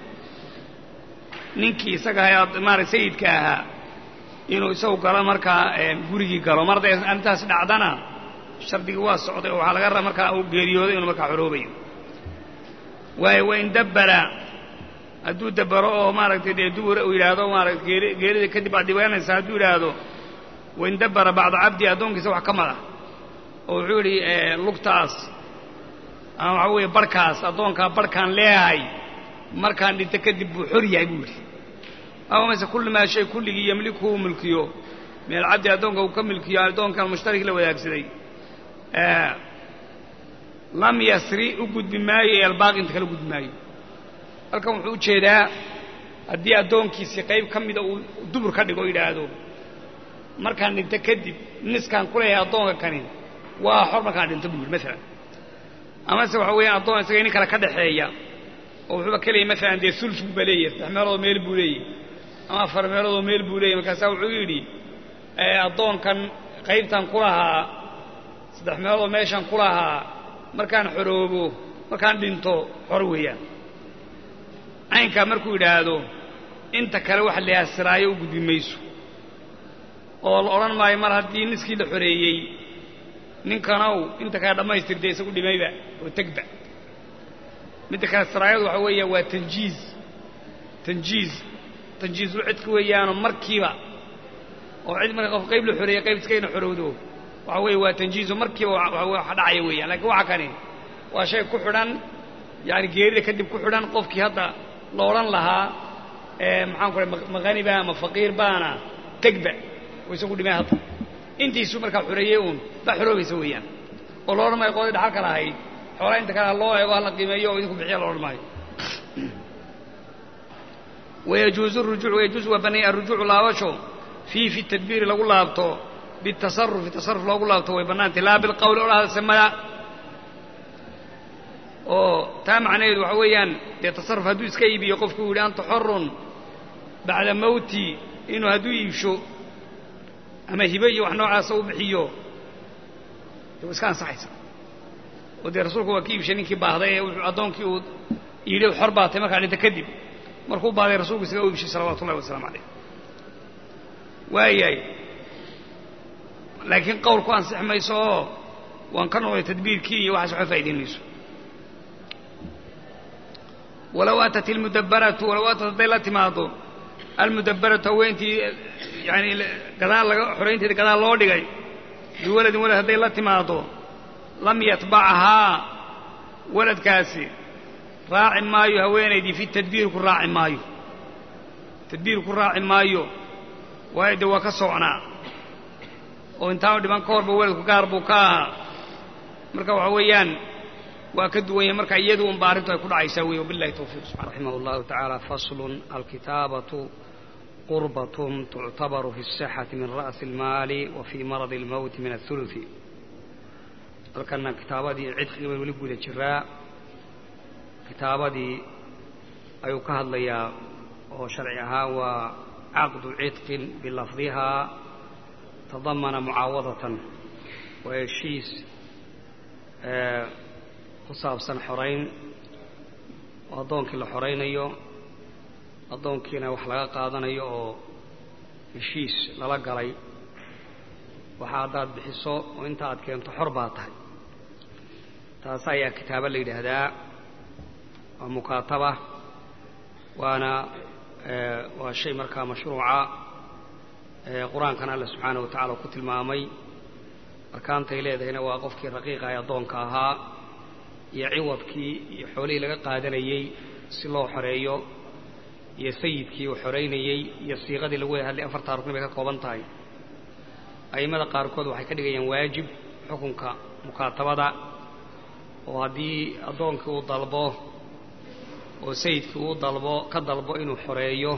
ninkii isaga ahayd maarata sayidka ahaa inuu isagu galo markaa gurigii galo mar hadday arrintaas dhacdana shardigii waa socday oo waxaa laga rabaa markaa uu geeriyooday inuu markaa xoroobayo waayo wain dabbara hadduu dabbaro oo maaragtay dee dubura uu yidhaahdo maarata geerida kadib aad dhibanaysa hadduu yidhaahdo wain dabbara bacda cabdi addoonkiisa wax ka mada oo wuxuu yidhi lugtaas ama waxaa weeye barhkaas addoonkaa barhkaan leeyahay markaan dhinto kadib buu xor yahay buu yidhi ama mase kulli maa shay kulligii yemliku uu milkiyo min alcabdi addoonka uu ka milkiyo addoonkan mushtarik la wadaagsaday lam yasri u gudbi maayo ee albaaqi inta kala gudbi maayo halkan wuxuu u jeedaa haddii addoonkiisii qayb ka mida uu dubur ka dhigo o yidhaahdo markaan dhinto kadib niskaan ku leeyahay addoonka kani waa xor markaan dhinto buu yidhi maalan amase waxa weeyaan addoon isaga nin kale ka dhaxeeya oo wuxuuba ka leeyay maalan dee sulus buuba leeyahy saddex meeloodoo meel buu leeyahy ama afar meeloodoo meel buu leeyahy markaasaa wuxuu yidhi addoonkan qaybtan ku lahaa saddex meeloodoo meeshan ku lahaa markaan xoroobo markaan dhinto xor weeyaan caynkaa markuu yidhaahdo inta kale wax leasiraayo u gudbi mayso oo la odhan maayo mar haddii niskii la xoreeyey ninkanow inta kale dhammaystirtay isagu dhimayba oo tegba midda kale siraayadu waxa weeya waa tanjiiz tanjiiz tanjiizul cidka weeyaanoo markiiba oo cid marka qof qayb la xoreeyey qayb iskayna xorowdo waxa weeye waa tanjiizo markiiba wax dhacaya weeyaan lakiin waxa kani waa shay ku xidhan yaani geerida kadib ku xidhan qofkii hadda la odhan lahaa maxaan ku ray maqaniba ama faqiir baana tegba oo isagu dhimay hadda intiisu markaa xoreeyey uun baa xoroobaysa weeyaan oo la odhan maayo qoodii dhaxalka lahayd xoolaa inta kale ha loo eego hala qiimeeyo oo idinku bixiya la odhan maayo wayajuuzu rujuuc wayajuuzu waa banaya arrujuucu laabasho fii fi tadbiiri lagu laabto bitasarufi tasaruf loogu laabto way bannaantay laa bilqawli odhahadase maya oo taa macnaheedu waxa weeyaan dee tasarruf hadduu iska iibiyo qofku uu yidhi anta xorun bacda mawti inuu hadduu iibsho ama hibe iyo wax noocaasa u bixiyo dee wa iska ansaxaysa oo dee rasuulku waa ka iibshay ninkii baahday ee wuxuu addoonkii uu yidhi xor baatay markaa dhinta kadib markuu baaday rasuulku isaga u iibshay salawatu ullahi wasalaamu calayh waayahay laakiin qowlku ansix mayso oo waan ka noqday tadbiirkii iyo waxaas waxba faa'idayn mayso walow atat ilmudabbaratu walow atat hadday la timaado almudabbaratu haweentii yani gadaal laga xoraynteeda gadaal loo dhigay biwaladin walad hadday la timaado lam yatbacahaa waladkaasi raaci maayo haweenaydii fi tadbiir ku raaci maayo tadbiir ku raaci maayo waayo de waa ka socnaa oo intaanu dhiban ka horba weladku gaar buu ka ahaa marka waxa weeyaan waa ka duwan yahay marka iyadu unba arrintu ay ku dhacaysaa wey wabillahi tawfiiq subxana raximah allahu tacaala faslun alkitaabatu qurbatun tuctabaru fi الsixati min ra'si اlmaali wa fii maradi اlmowti min aلhuluثi halkana kitaabadii cidqigi bay weli guda jiraa kitaabadii ayuu ka hadlayaa oo sharci ahaan waa caqdu cidqin bilafdihaa tadamana mucaawadatan waa heshiis ku saabsan xorayn oo addoonkii la xoraynayo addoonkiina wax laga qaadanayo oo heshiis lala galay waxa haddaad bixiso oo inta aad keento xor baa tahay taas ayaa kitaabo la yidhaahdaa waa mukaataba waana waa shay markaa mashruuca qur-aankana alla subxaanaه wa tacala ku tilmaamay arkaantay leedahayna waa qofkii raqiiqa ee addoonka ahaa iyo ciwadkii iyo xoolihii laga qaadanayey si loo xoreeyo iyo sayidkii uu xoraynayey iyo siiqadii lagu wada hadlay afartaa rukni bay ka kooban tahay a'immada qaarkood waxay ka dhigayaan waajib xukunka mukaatabada oo haddii addoonkii uu dalbo oo sayidkii uu dalbo ka dalbo inuu xoreeyo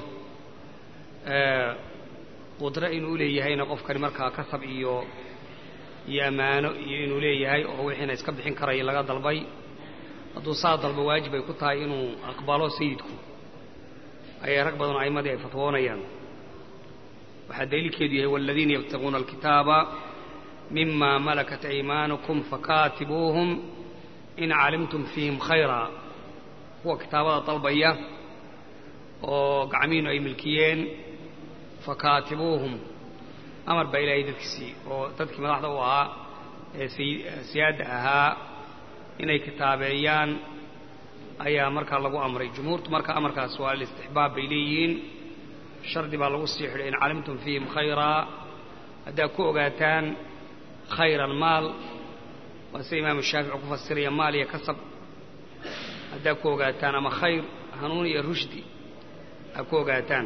qudro inuu leeyahayna qofkani markaa kasab iyo iyo ammaano iyo inuu leeyahay oo wixiina iska bixin karaya laga dalbay hadduu saa dalbo waajib ay ku tahay inuu aqbalo sayidku ayay rag badan a'immadii ay fatwoonayaan waxaa daliilkeedu yahay waladiina yabtaguuna alkitaaba mima malakat aymaanukum fakaatibuuhum in calimtum fiihim khayra kuwa kitaabada dalbaya oo gacmihiinu ay milkiyeen fakaatibuuhum amar baa ilaahay dadkiisii oo dadkii madaxda u ahaa ee siyaadda ahaa inay kitaabeeyaan ayaa markaa lagu amray jumhuurtu marka amarkaas waa alistixbaab bay leeyihiin shardi baa lagu sii xidhay in calimtum fiihim khayraa haddaad ku ogaataan khayran maal waa sida imaamu shaafici ku fasiraya maal iyo kasab haddaad ku ogaataan ama khayr hanuun iyo rushdi aad ku ogaataan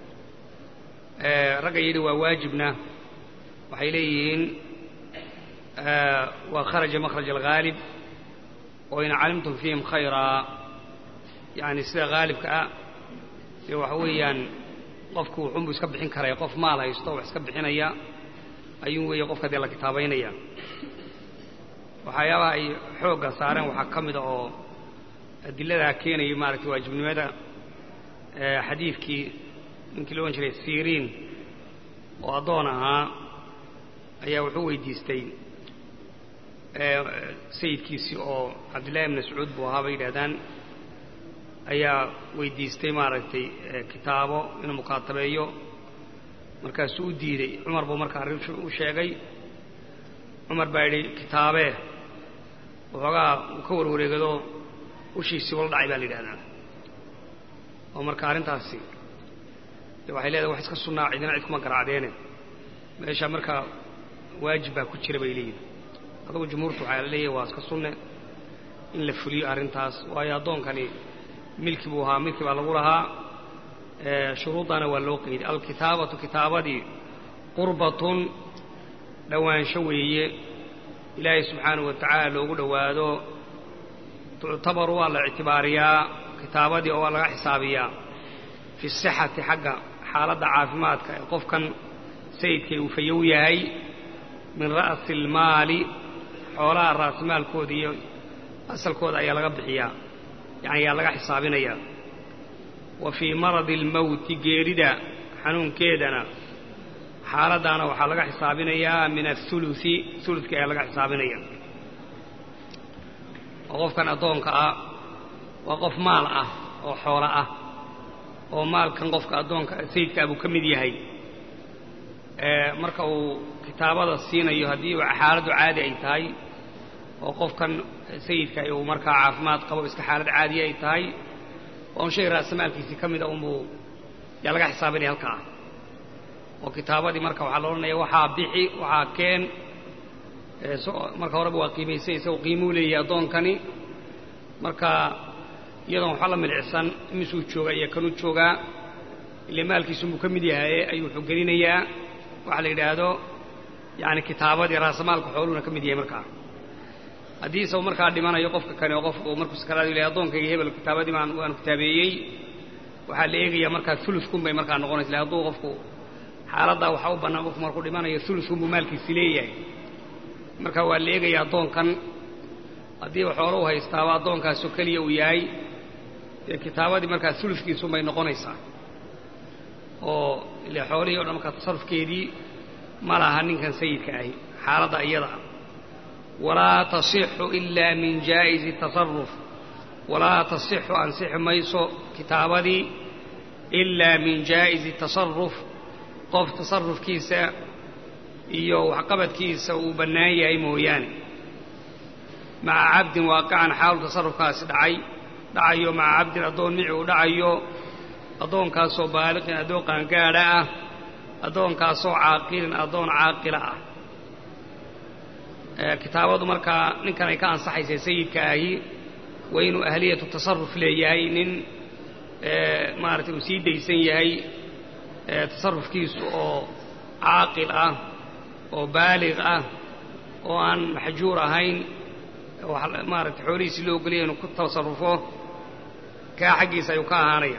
ragga yidhi waa waajibna waxay leeyihiin waa kharaja makhraj alghaalib oo in calimtum fiihim khayraa yani sida haalibka ah dee waxa weeyaan qofku wuxuunbuu iska bixin karaya qof maal haysto wax iska bixinaya ayuu weeye qofka dee la kitaabaynaya waxyaabaha ay xoogga saareen waxaa ka mida oo adiladaa keenaya maaragtay waajibnimada xadiidkii ninkii la odhan jiray siriin oo addoon ahaa ayaa wuxuu weydiistay sayidkiisii oo cabdillahi ibn mascuud buu ahaa bay yidhahdaan ayaa weydiistay maaragtay kitaabo inuu mukaatabeeyo markaasuu u diiday cumar buu markaa arrin u sheegay cumar baa yidhi kitaabee waxoogaa uu ka warwareegado ushiisii wala dhacay baa la yidhahdaa oo marka arrintaasi de waxay leedahay wax iska sunnaa cidina cid kuma garaacdeene meesha markaa waajib baa ku jira bay leeyihin adugu jumhuurtu waxaa la leeyahay waa iska sunne in la fuliyo arrintaas waayo addoonkani milki buu ahaa milki baa lagu lahaa shuruuddana waa loo qeyday alkitaabatu kitaabadii qurbatun dhowaansho weeye ilaahay subxaanahu wa tacaala loogu dhowaado tuctabaru waa la ictibaariyaa kitaabadii oo waa laga xisaabiyaa fi sixati xagga xaaladda caafimaadka ee qofkan sayidkay uu fayow yahay min ra'si almaali xoolaha ra'simaalkooda iyo asalkooda ayaa laga bixiyaa yani ayaa laga xisaabinayaa wa fii maradi almowti geerida xanuunkeedana xaaladdaana waxaa laga xisaabinayaa min athuluthi huludka ayaa laga xisaabinaya oo qofkan addoonka ah waa qof maal ah oo xoolo ah oo maalkan qofka addoonka sayidkaa buu ka mid yahay marka uu kitaabada siinayo haddii xaaladdu caadi ay tahay oo qofkan sayidka uu markaa caafimaad qabo iska xaalad caadiya ay tahay waa un shay raasamaalkiisii ka mida unbuu yaa laga xisaabinaya halkaa oo kitaabadii marka waxaa la odhanaya waxaa bixi waxaa keen marka horeba waa qiimaysay isagoo qiimuu leeyahay addoonkani marka iyadoon waxba la milicsan imisuu joogaa iyo kanuu joogaa ile maalkiisunbuu ka mid yahaye ayuu wuxuu gelinayaa waxa la yidhaahdo yani kitaabadii raasamaalka xooluhuna ka mid yahay markaa haddii isagu markaa dhimanayo qofka kani oo qofku markuu sakaraadu ilahay addoonkayga hebel kitaabadii baan waanu kitaabeeyey waxaa la eegayaa markaa ulukun bay markaa noqonaysa ille hadduu qofku xaaladdaa waxaa u bannaan qofku markuu dhimanayo ulukunbuu maalkiisi leeyahay marka waa la eegayaa addoonkan haddiiba xoolo u haystaaba addoonkaasoo keliya uu yahay dee kitaabadii markaa ulufkiisunbay noqonaysaa oo ile xoolihii o dhan markaa tasarufkeedii ma laha ninkan sayidka ahi xaaladda iyada ah walaa tasixu ilaa min jaa'izi tasaruf walaa tasixu ansixi mayso kitaabadii ilaa min jaa'izi tasaruf qof tasarufkiisa iyo waxqabadkiisa uu bannaan yahay mooyaane maca cabdin waaqican xaalu tasarufkaasi dhacay dhacayo maca cabdin addoon mici uu dhacayo addoonkaasoo baaliqin addoon qaangaadha ah addoonkaasoo caaqilin addoon caaqila ah kitaabadu markaa ninkan ay ka ansaxaysay sayidka ahi waa inuu ahliyatu tasaruf leeyahay nin maaragtay uu sii daysan yahay tasarufkiisu oo caaqil ah oo baaliq ah oo aan maxjuur ahayn maaragtay xoolihiisii loo ogolaya inuu ku tasarufo kaa xaggiisa ayuu ka ahaanaya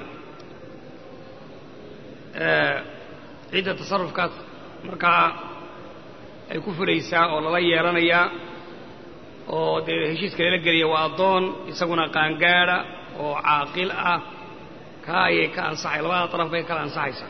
cidda tasarufkaas markaa ay ku fulaysaa oo lala yeelanayaa oo dee heshiiska lala gelaya waa addoon isaguna qaangaadha oo caaqil ah kaa ayay ka ansaxay labada daraf bay kala ansaxaysaa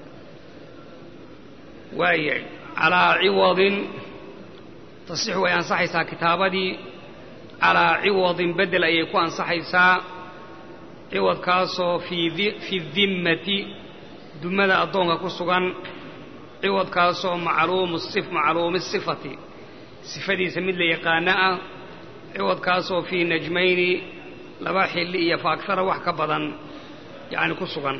waayahay calaa ciwadin tasix way ansaxaysaa kitaabadii calaa ciwadin beddel ayay ku ansaxaysaa ciwadkaasoo fi dimmati dumada addoonka ku sugan ciwadkaasoo macluumi sifati sifadiisa mid la yaqaano ah ciwadkaasoo fii najmayni laba xilli iyo faaktara wax ka badan yacni ku sugan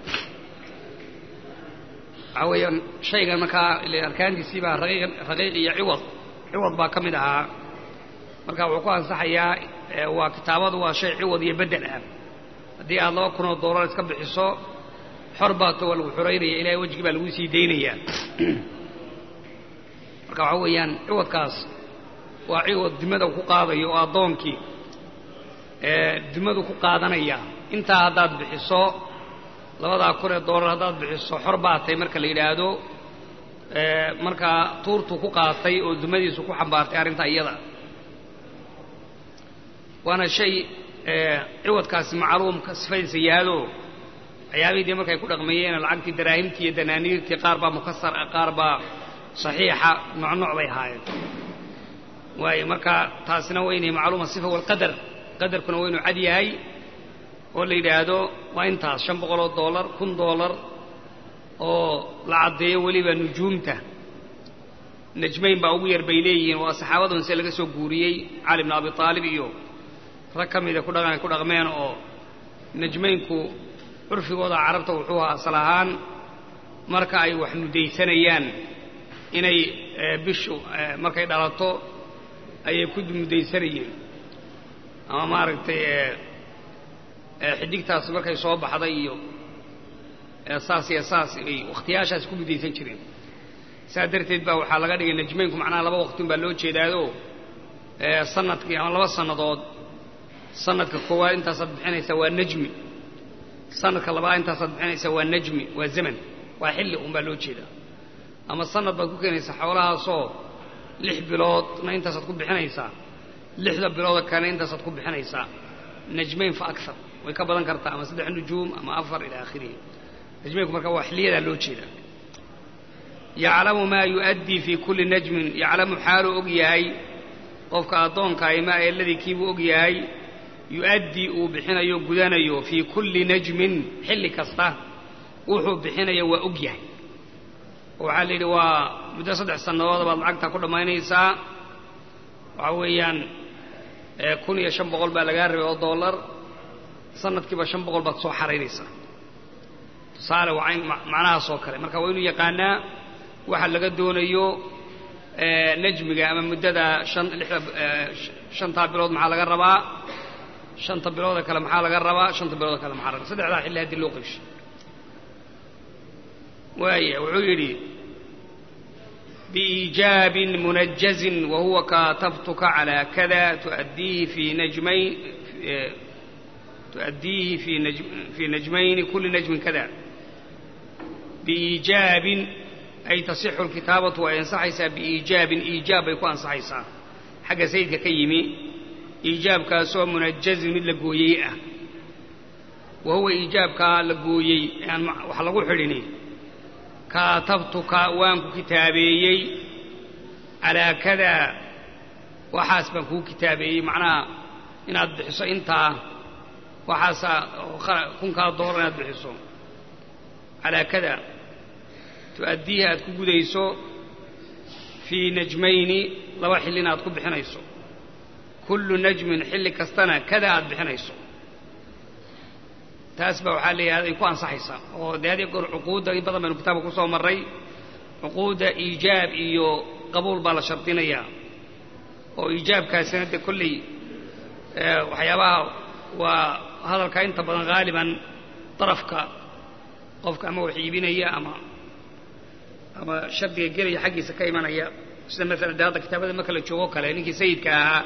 waxaa weeyaan shaygan markaa arkaantiisii baa raqiiq iyo ciwad ciwad baa ka mid ahaa marka wuxuu ku ansaxayaa waa kitaabadu waa shay ciwad iyo beddel ah haddii aad laba kunoo doolar iska bixiso xor baato waa lagu xoraynaya ilahay wejgii baa lagu sii daynayaa marka waxaa weeyaan ciwadkaas waa ciwad dimada ku qaadayo oo addoonkii dimadu ku qaadanaya intaa haddaad bixiso labadaa kun ee doolar haddaad bixiso xor baatay marka la yidhaahdo markaa tuurtuu ku qaatay oo dumadiisu ku xambaartay arrintaa iyada waana shay ciwadkaasi macluumka sifadiisa yahaado waxyaabihii dee markay ku dhaqmeeyeen lacagtii daraahimtii iyo danaaniirtii qaar baa mukasar ah qaar baa saxiixa nocnoc bay ahaayeen waayo marka taasina waa inay macluuma sifa walqadar qadarkuna waa inuu cad yahay oo la yidhaahdo waa intaas shan boqoloo doolar kun doolar oo la caddeeyo weliba nujuumta najmayn baa ugu yar bay leeyihiin waa saxaabadun se laga soo guuriyey cali bn abi aalib iyo rag ka mida kudhaqan ku dhaqmeen oo najmaynku curfigooda carabta wuxuu ahaa asal ahaan marka ay wax mudaysanayaan inay bishu markay dhalato ayay ku mudaysanayeen ama maaragtay xidigtaas markay soo baxday iyo saas iyo saas ay wakhtiyaashaas ku mudaysan jireen saa darteed baa waxaa laga dhigay najmaynku macnaha laba waqtin baa loo jeedaado sanadkii ama laba sannadood sanadka koowaad intaasaad bixinaysaa waa najmi sanadka labaad intaasaad bixinaysaa waa najmi waa zaman waa xilli un baa loo jeedaa ama sanad baad ku keenaysaa xoolahaasoo lix biloodna intaasaad ku bixinaysaa lixda bilooda kale intaasaad ku bixinaysaa najmayn fa akar way ka badan kartaa ama saddex nujuum ama afar ilaa akhirihi najmaynku marka waa xilliyadaa loo jeedaa yaclamu maa yu'addii fii kulli najmin yaclamu xaaluu og yahay qofka addoonkaay maa eladii kiibuu og yahay yu'addii uu bixinayo gudanayo fii kulli najmin xilli kasta wuxuu bixinayo waa og yahay oo waxaa la yidhi waa muddo saddex sannadood baad lacagtaa ku dhammaynaysaa waxaa weeyaan kun iyo shan boqol baa lagaa rabay oo dollar sanadkiiba shan boqol baad soo xaraynaysaa tusaale waa cayn macnahaas oo kale marka waa inuu yaqaanaa waxa laga doonayo najmiga ama muddada shan lixda shantaa bilood maxaa laga rabaa shanta bilooda kale maxaa laga rabaa shanta bilooda kale maxaa laga saddexdaa xilli haddii loo qaybshay waaya wuxuu yidhi بإيجاب منجز وهو كاتبتك على كذا تؤديه في نجمين تؤديه في نجم في نجمين كل نجم كذا بإيجاب أي تصح الكتابة وينصحيسا بإيجاب إيجاب يكون أنصحيسا حق سيدك كيمي إيجاب كاسو منجز من لقويئة وهو إيجاب كالقويي يعني وحلقوا حريني kaatabtuka waan ku kitaabeeyey calaa kadaa waxaas baan kuu kitaabeeyey macnaha inaad bixiso intaa waxaasaa kunkaa doolar inaad bixiso calaa kadaa tu'addiiha aad ku gudayso fii najmayni laba xilli inaad ku bixinayso kullu najmin xilli kastana kada aad bixinayso taas baa waxaa leeyahay ay ku ansaxaysaa oo dee hadii goor cuquudda in badan baynu kitaabka ku soo marray cuquudda iijaab iyo qabuul baa la shardinayaa oo iijaabkaasina dee kolley waxyaabaha waa hadalka inta badan haaliban darafka qofka ama wax iibinaya ama ama shardiga gelaya xaggiisa ka imanaya sida maalan dee hadda kitaabada marka la joogo kale ninkii sayidka ahaa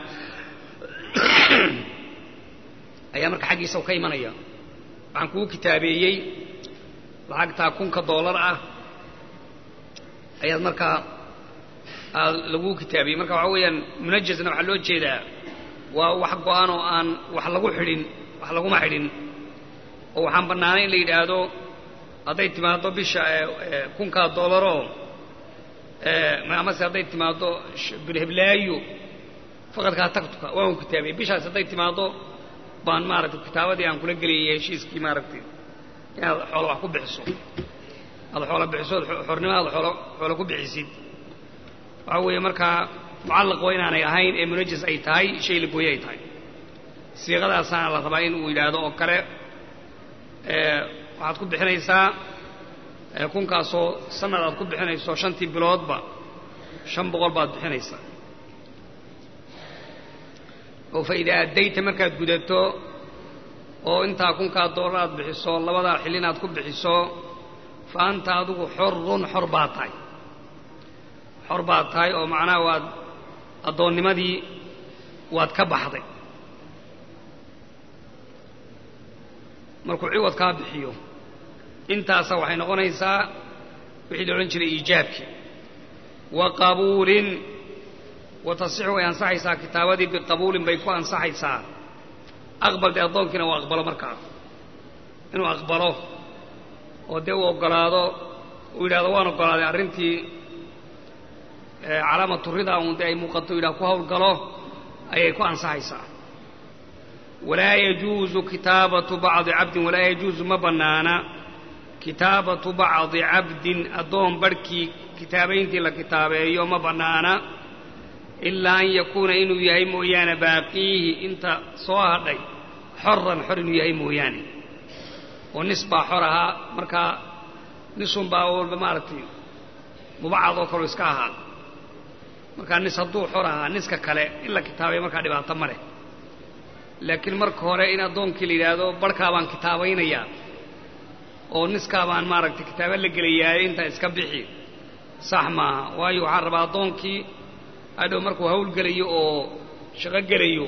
ayaa marka xaggiisa ka imanaya waxaan kuu kitaabeeyey lacagtaa kunka doolar ah ayaad markaa aad laguu kitaabiyey marka waxaa weeyaan munajasna waxaa loo jeedaa waa wax go-an oo aan wax lagu xidhin wax laguma xidhin oo waxaan bannaanay in la yidhaahdo hadday timaaddo bisha kunkaa doolaroo amase hadday timaaddo bilheblaayo faqadkaa tagtuka waan ku kitaabiyey bishaas hadday timaaddo baan maaragtay kitaabadii aan kula gelayay heshiiskii maaragtay inaad xoolo wax ku bixiso aad xoolo bixiso xornimo aad xoolo xoolo ku bixisid waxaa weeye markaa mucallaq waa inaanay ahayn ee munajas ay tahay shay la gooye ay tahay siiqadaasaana la rabaa in uu yidhaahdo oo kale waxaad ku bixinaysaa kunkaasoo sanad aad ku bixinayso shantii biloodba shan boqol baad bixinaysaa oo fa idaa addayta markaad gudato oo intaa kunkaa doolar aad bixiso labadaa xillin aad ku bixiso fa anta adigu xorun xor baad tahay xor baad tahay oo macnaha waad addoonnimadii waad ka baxday markuu ciwad kaa bixiyo intaasa waxay noqonaysaa wixii la odhan jiray iijaabkii wa qabuulin wa tasixu way ansaxaysaa kitaabadii biqabuulin bay ku ansaxaysaa aqbal dee addoonkiina uu aqbalo markaa inuu aqbalo oo dee uu oggolaado uu yidhahdo waan oggolaaday arrintii calaamatu ridaa uun dee ay muuqato yidhah ku hawlgalo ayay ku ansaxaysaa walaa yajuusu kitaabatu bacdi cabdin walaa yajuusu ma bannaana kitaabatu bacdi cabdin addoon barhkii kitaabayntii la kitaabeeyo ma bannaana ilaa an yakuuna inuu yahay mooyaane baaqiihi inta soo hadhay xoran xor inuu yahay mooyaane oo nis baa xor ahaa markaa nisun baa walba maaragtay mubacad oo kaleo iska ahaa markaa nis hadduu xor ahaa niska kale in la kitaabay markaa dhibaato ma leh laakiin marka hore in addoonkii la yidhaahdo barhkaa baan kitaabaynayaa oo niskaa baan maaragtay kitaaba la gelayaaye intaa iska bixi sax maaha waayo waxaan rabaa addoonkii hadhow markuu hawl gelayo oo shaqo gelayo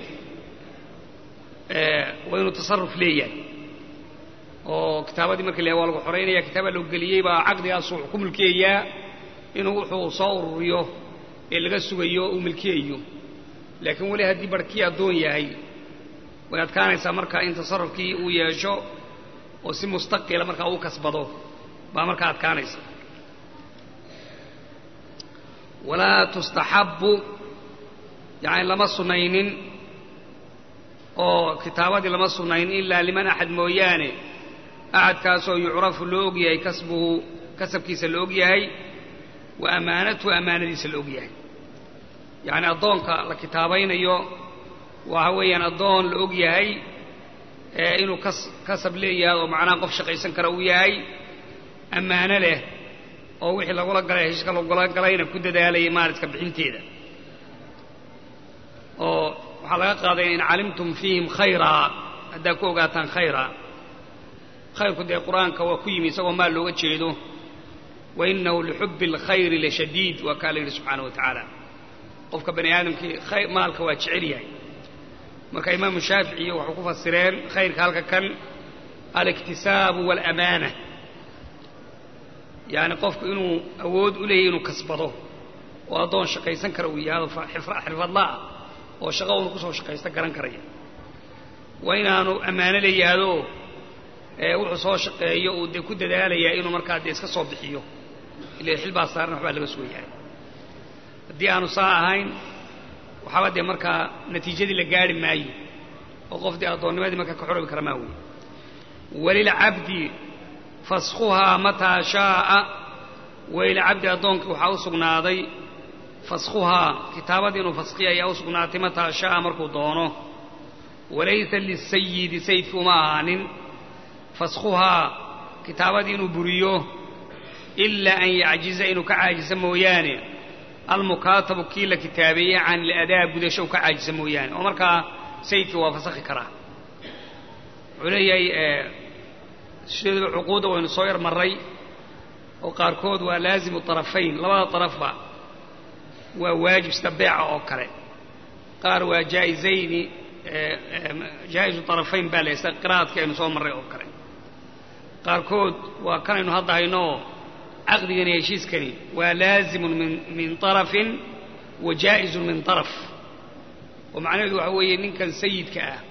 waa inuu tasarruf leeyahay oo kitaabadii marka la waa lagu xoraynaya kitaabaa loo geliyey baa caqdigaasuu wuxuu ku mulkiyayaa inuu wuxuu soo ururiyo ee laga sugayo uu milkiyayo laakiin weli haddii barhkii addoon yahay way adkaanaysaa marka in tasarrufkii uu yeesho oo si mustaqila markaa uu kasbado baa markaa adkaanaysa walaa tustaxabbu yacni lama sunnaynin oo kitaabadii lama sunnayn ilaa liman axad mooyaane axadkaasoo yucrafu loo og yahay kasbuhu kasabkiisa la og yahay wa ammaanatuhu ammaanadiisa la og yahay yacni addoonka la kitaabaynayo waxa weeyaan addoon la og yahay inuu kas kasab leeyahay oo macnaha qof shaqaysan kara uu yahay ammaano leh oo wixii lagula galay heshiiska lagula galayna ku dadaalayay maaliska bixinteeda oo waxaa laga qaadaya in calimtum fiihim khayraa haddaa ku ogaataan khayra khayrku dee qur-aanka waa ku yimi isagoo maal looga jeedo wa inahu lixubbi alkhayri lashadiid waa kaa la yidhi subxaana wa tacaala qofka bani aadamkii maalka waa jecel yahay marka imaamu shaaficiyo waxay ku fasireen khayrka halka kan aliktisaabu waalamaana yacni qofku inuu awood u leeyahy inuu kasbado oo addoon shaqaysan kara uu yahado xirfadlaah oo shaqo uunu kusoo shaqaysta garan karaya waa inaanu ammaano leeyahaado wuxuu soo shaqeeyo uu dee ku dadaalayaa inuu markaa dee iska soo bixiyo ila xilbaa saaran waxbaa laga soo yahay haddii aanu saa ahayn waxaaba dee markaa natiijadii la gaari maayo oo qof dee addoonnimadii markaa ka xorobi kara maa wey walilcabdi faskhuhaa mataa shaaa walilcabdi addoonka waxaa u sugnaaday faskhuhaa kitaabadii inuu faskhiya ayaa u sugnaatay mataa shaaa markuu doono walaysa lisayidi sayidkii uma ahaanin faskhuhaa kitaabadii inuu buriyo ilaa an yacjiza inuu ka caajiso mooyaane almukaatabu kii la kitaabeeyey can iladaa gudasho u ka caajisa mooyaane oo markaa sayidkii waa fasakhi karaa wuxuu leeyahay sideedaba cuquudda waynu soo yar marray oo qaarkood waa laazimu طarafayn labada طarafba waa waajib sida beeca oo kale qaar waa jaa'izayni jaa'izu طarafayn baa la sida qiraa'adkii aynu soo marray oo kale qaarkood waa kanaynu hadda haynooo caqdigani heshiiskani waa laazimun min min طarafin wa jaa'izun min طaraf oo macnaheedu waxa weeye ninkan sayidka ah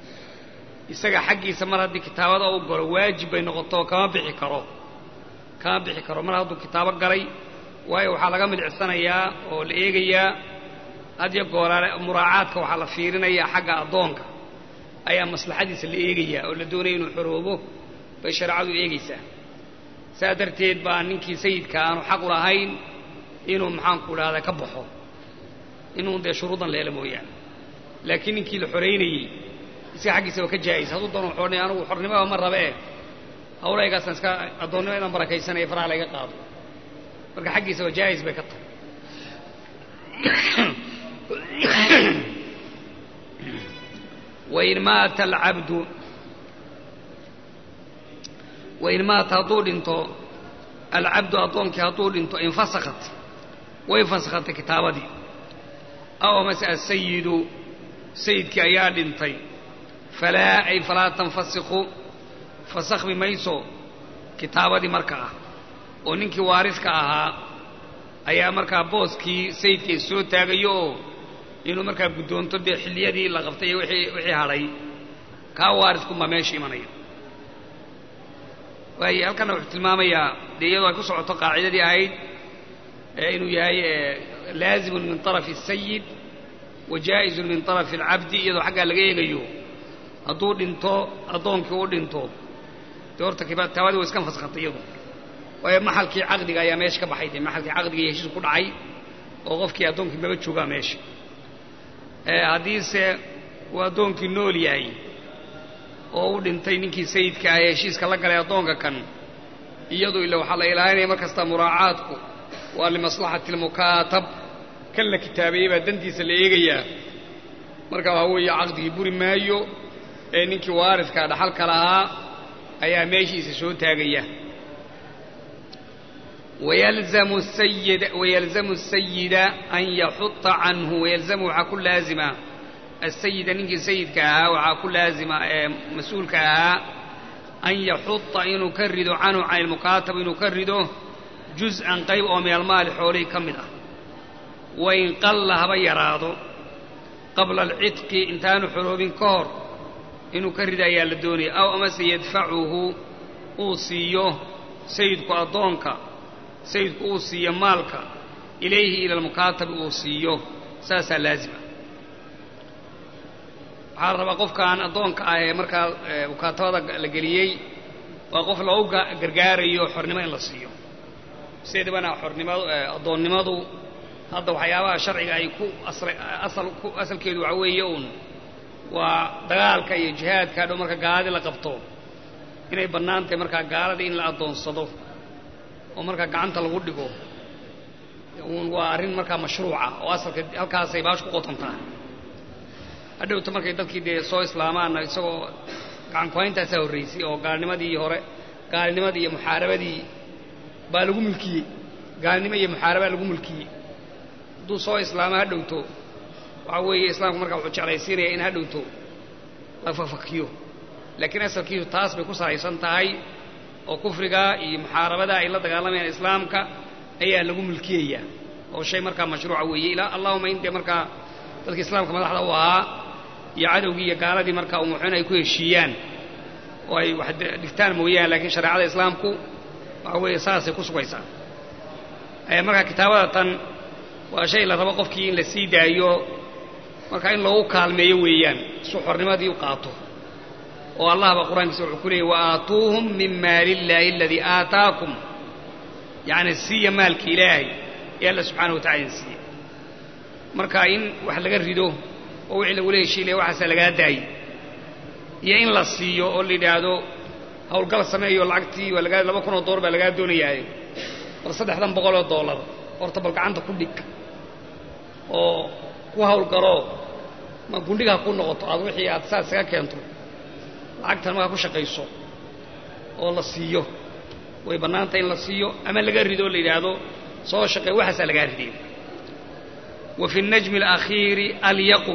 isaga xaggiisa mar haddii kitaabada u galo waajib bay noqoto kama bixi karo kama bixi karo mar hadduu kitaabo galay waayo waxaa laga midcirsanayaa oo la eegayaa hadyo gooraale muraacaadka waxaa la fiirinayaa xagga addoonka ayaa maslaxadiisa la eegayaa oo la doonaya inuu xoroobo bay shareecadu eegaysaa saa darteed baa ninkii sayidka aanu xaq u lahayn inuu maxaanku idhahda ka baxo inuu dee shuruudan leela mooyaane laakiin ninkii la xoraynayey isaga xaggiisa waa ka jaa'is hadduu doono xornay anugu xornimada ma rabe eh hawlaygaasaan iska addoonnimo inaan barakaysanaya faraha layga qaado marka xaggiisa waa jaa'is bay ka tahay wain maata alcabdu wain maata hadduu dhinto alcabdu addoonkii hadduu dhinto infasakhat way fasakhatay kitaabadii aw amase asayidu sayidkii ayaa dhintay falaa ay falaa tanfasikhu fasakhmi mayso kitaabadii marka ah oo ninkii waaridka ahaa ayaa markaa booskii sayidkii soo taagayo oo inuu markaa guddoonto dee xilliyadii la qabtay iyo wixii wixii hadhay kaa waaridkunbaa meesha imanaya waayo halkanna wuxuu tilmaamayaa dee iyadoo ay ku socoto qaacidadii ahayd inuu yahay laazimun min طarafi الsayid wa jaa'izun min طarafi اlcabdi iyadoo xaggaa laga eegayo hadduu dhinto addoonkii u dhinto dee horta kitaabadii way iska faskhatay iyadu waayo maxalkii caqdiga ayaa meesha ka baxay dee maxalkii caqdiga iyo heshiisku ku dhacay oo qofkii addoonkii maba joogaa meesha haddiise uu addoonkii nool yahay oo u dhintay ninkii sayidka ah ee heshiiska la galay addoonka kan iyadu ila waxaa la ilaalinaya mar kasta muraacaadku waa limaslaxati almukaatab kan la kitaabeeyey baa dantiisa la eegayaa marka waxaa weeye caqdigii buri maayo ee ninkii waaridka dhaxalka lahaa ayaa meeshiisa soo taagaya wayalzamu sayid wayalzamu sayida an yaxuta canhu wayalzamu waxaa ku laazima asayida ninkii sayidka ahaa waxaa ku laazima ee mas-uulka ahaa an yaxuta inuu ka rido canhu can ilmukaatab inuu ka rido juz-an qayb oo min almaali xoolihii ka mid ah wain qalla haba yaraado qabla alcidqi intaanu xoroobin ka hor inuu ka rido ayaa la doonaya aw amase yadfacuhu uu siiyo sayidku addoonka sayidku uu siiyo maalka ilayhi ila almukaatabi uu siiyo saasaa laazima waxaa la rabaa qofkaan addoonka ah ee markaa mukaatabada la geliyey waa qof loogu gargaarayo xornimo in la siiyo sideedabana xornimadu addoonnimadu hadda waxyaabaha sharciga ay ku asal ku asalkeedu waxa weeye uun waa dagaalka iyo jihaadka dhow marka gaaladii la qabto inay bannaan tahay markaa gaaladii in la addoonsado oo markaa gacanta lagu dhigo waa arrin markaa mashruuca oo asalka halkaasay baash ku qotontaa hadhowta markay dadkii dee soo islaamaanna isagoo gacankuhayntaasaa horraysay oo gaalnimadii hore gaalnimadii iyo muxaarabadii baa lagu mulkiyey gaalnimo iyo muxaarabaa lagu mulkiyey hadduu soo islaamo ha dhowto waxaa weeye islaamku markaa wuxuu jeclaysiinaya in ha dhowto la fafakiyo laakiin asalkiisu taas bay ku salaysan tahay oo kufriga iyo muxaarabada ay la dagaalamayaan islaamka ayaa lagu mulkiyayaa oo shay markaa mashruuca weeye ilaa allahuma in dee markaa dadka islaamka madaxda u ahaa iyo cadowgii iyo gaaladii markaa umuxuun ay ku heshiiyaan oo ay wax dhigtaan mooyaan laakiin shareecada islaamku waxa weeye saasay ku sugaysaa markaa kitaabada tan waa shay la rabo qofkii in la sii daayo markaa in loogu kaalmeeyo weeyaan su xornimadii u qaato oo allah baa qur-aankiisa wuxuu ku leeyay wa aatuuhum min maali illaahi aladii aataakum yacni siiya maalka ilaahay ee alla subxaana watacala in siiye marka in wax laga rido oo wixii lagula heshiilaya waxaasaa lagaa daayey iyo in la siiyo oo la yidhaahdo hawlgal sameeyo lacagtii waa lagaa laba kun oo dollar baa lagaa doonayaaye bal saddexdan boqol oo dollar horta bal gacanta ku dhig oo ku hawlgaloo ma gundhiga ha ku noqoto aad wixii aad saa isaga keento lacagtan markaa ku shaqayso oo la siiyo way bannaantay in la siiyo ama laga rido oo la yidhaahdo soo shaqee waxaasaa lagaa riday wa fi الnajmi اlakhiiri alyaqu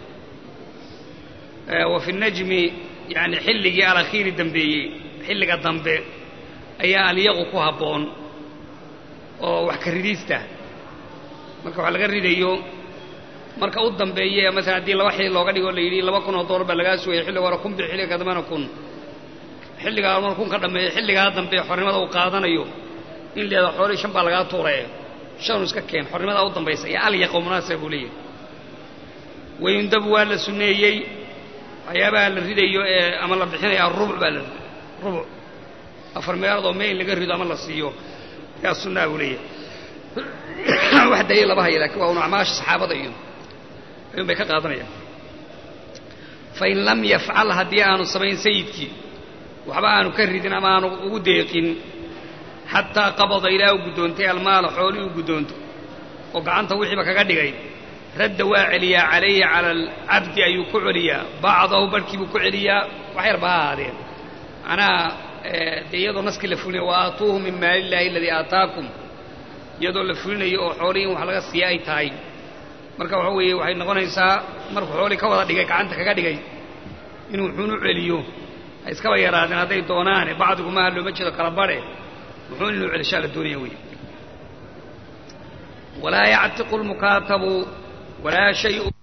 wa fi الnajmi yani xilligii alakhiiri dambeeyey xilliga dambe ayaa alyaqu ku habboon oo wax ka ridiista marka wax laga ridayo marka u dambeeye masalan haddii laba xilli looga dhigo la yidhi laba kun oo dollar baa lagaa sugaya xilliga hore kun bi xilliga dambena kun xilligaa mar kun ka dhammeeya xilligaa dambe xornimada uu qaadanayo in leeda xoolii shan baa lagaa tuuree shanu iska keen xornimadaa u dambaysa iyo alyaqo munaasaba buu leeyahay wayundabu waa la sunneeyey waxyaabaha la ridayo ee ama la bixinaya rubuc baa la rubuc afar meelood oo meel laga rido ama la siiyo yaa sunnaa buu leeyahay wax daliil lama haya lakin waa un acmaasha saxaabada iyo ayuun bay ka qaadanayaan fain lam yafcal haddii aanu samayn sayidkii waxba aanu ka ridin ama aanu ugu deeqin xataa qabada ilaa u guddoontay almaala xoolii u guddoonto oo gacanta wixiiba kaga dhigay radda waa celiyaa calayhi cala alcabdi ayuu ku celiyaa bacdahu barhkii buu ku celiyaa wax yarba ha ahaadeen macnaha dee iyadoo naskii la fulinayo wa aatuuhu min maali illaahi aladii aataakum iyadoo la fulinayo oo xoolihii in wax laga siiya ay tahay marka waxa weeye waxay noqonaysaa markuu xoolii ka wada dhigay gacanta kaga dhigay inuu wuxuun u celiyo ha iskaba yaraadeen hadday doonaane bacdigumaha looma jeedo kala badhe wuxuun inuu celishaa la doonaya wey walaa yactiqu lmukaatabu walaa shay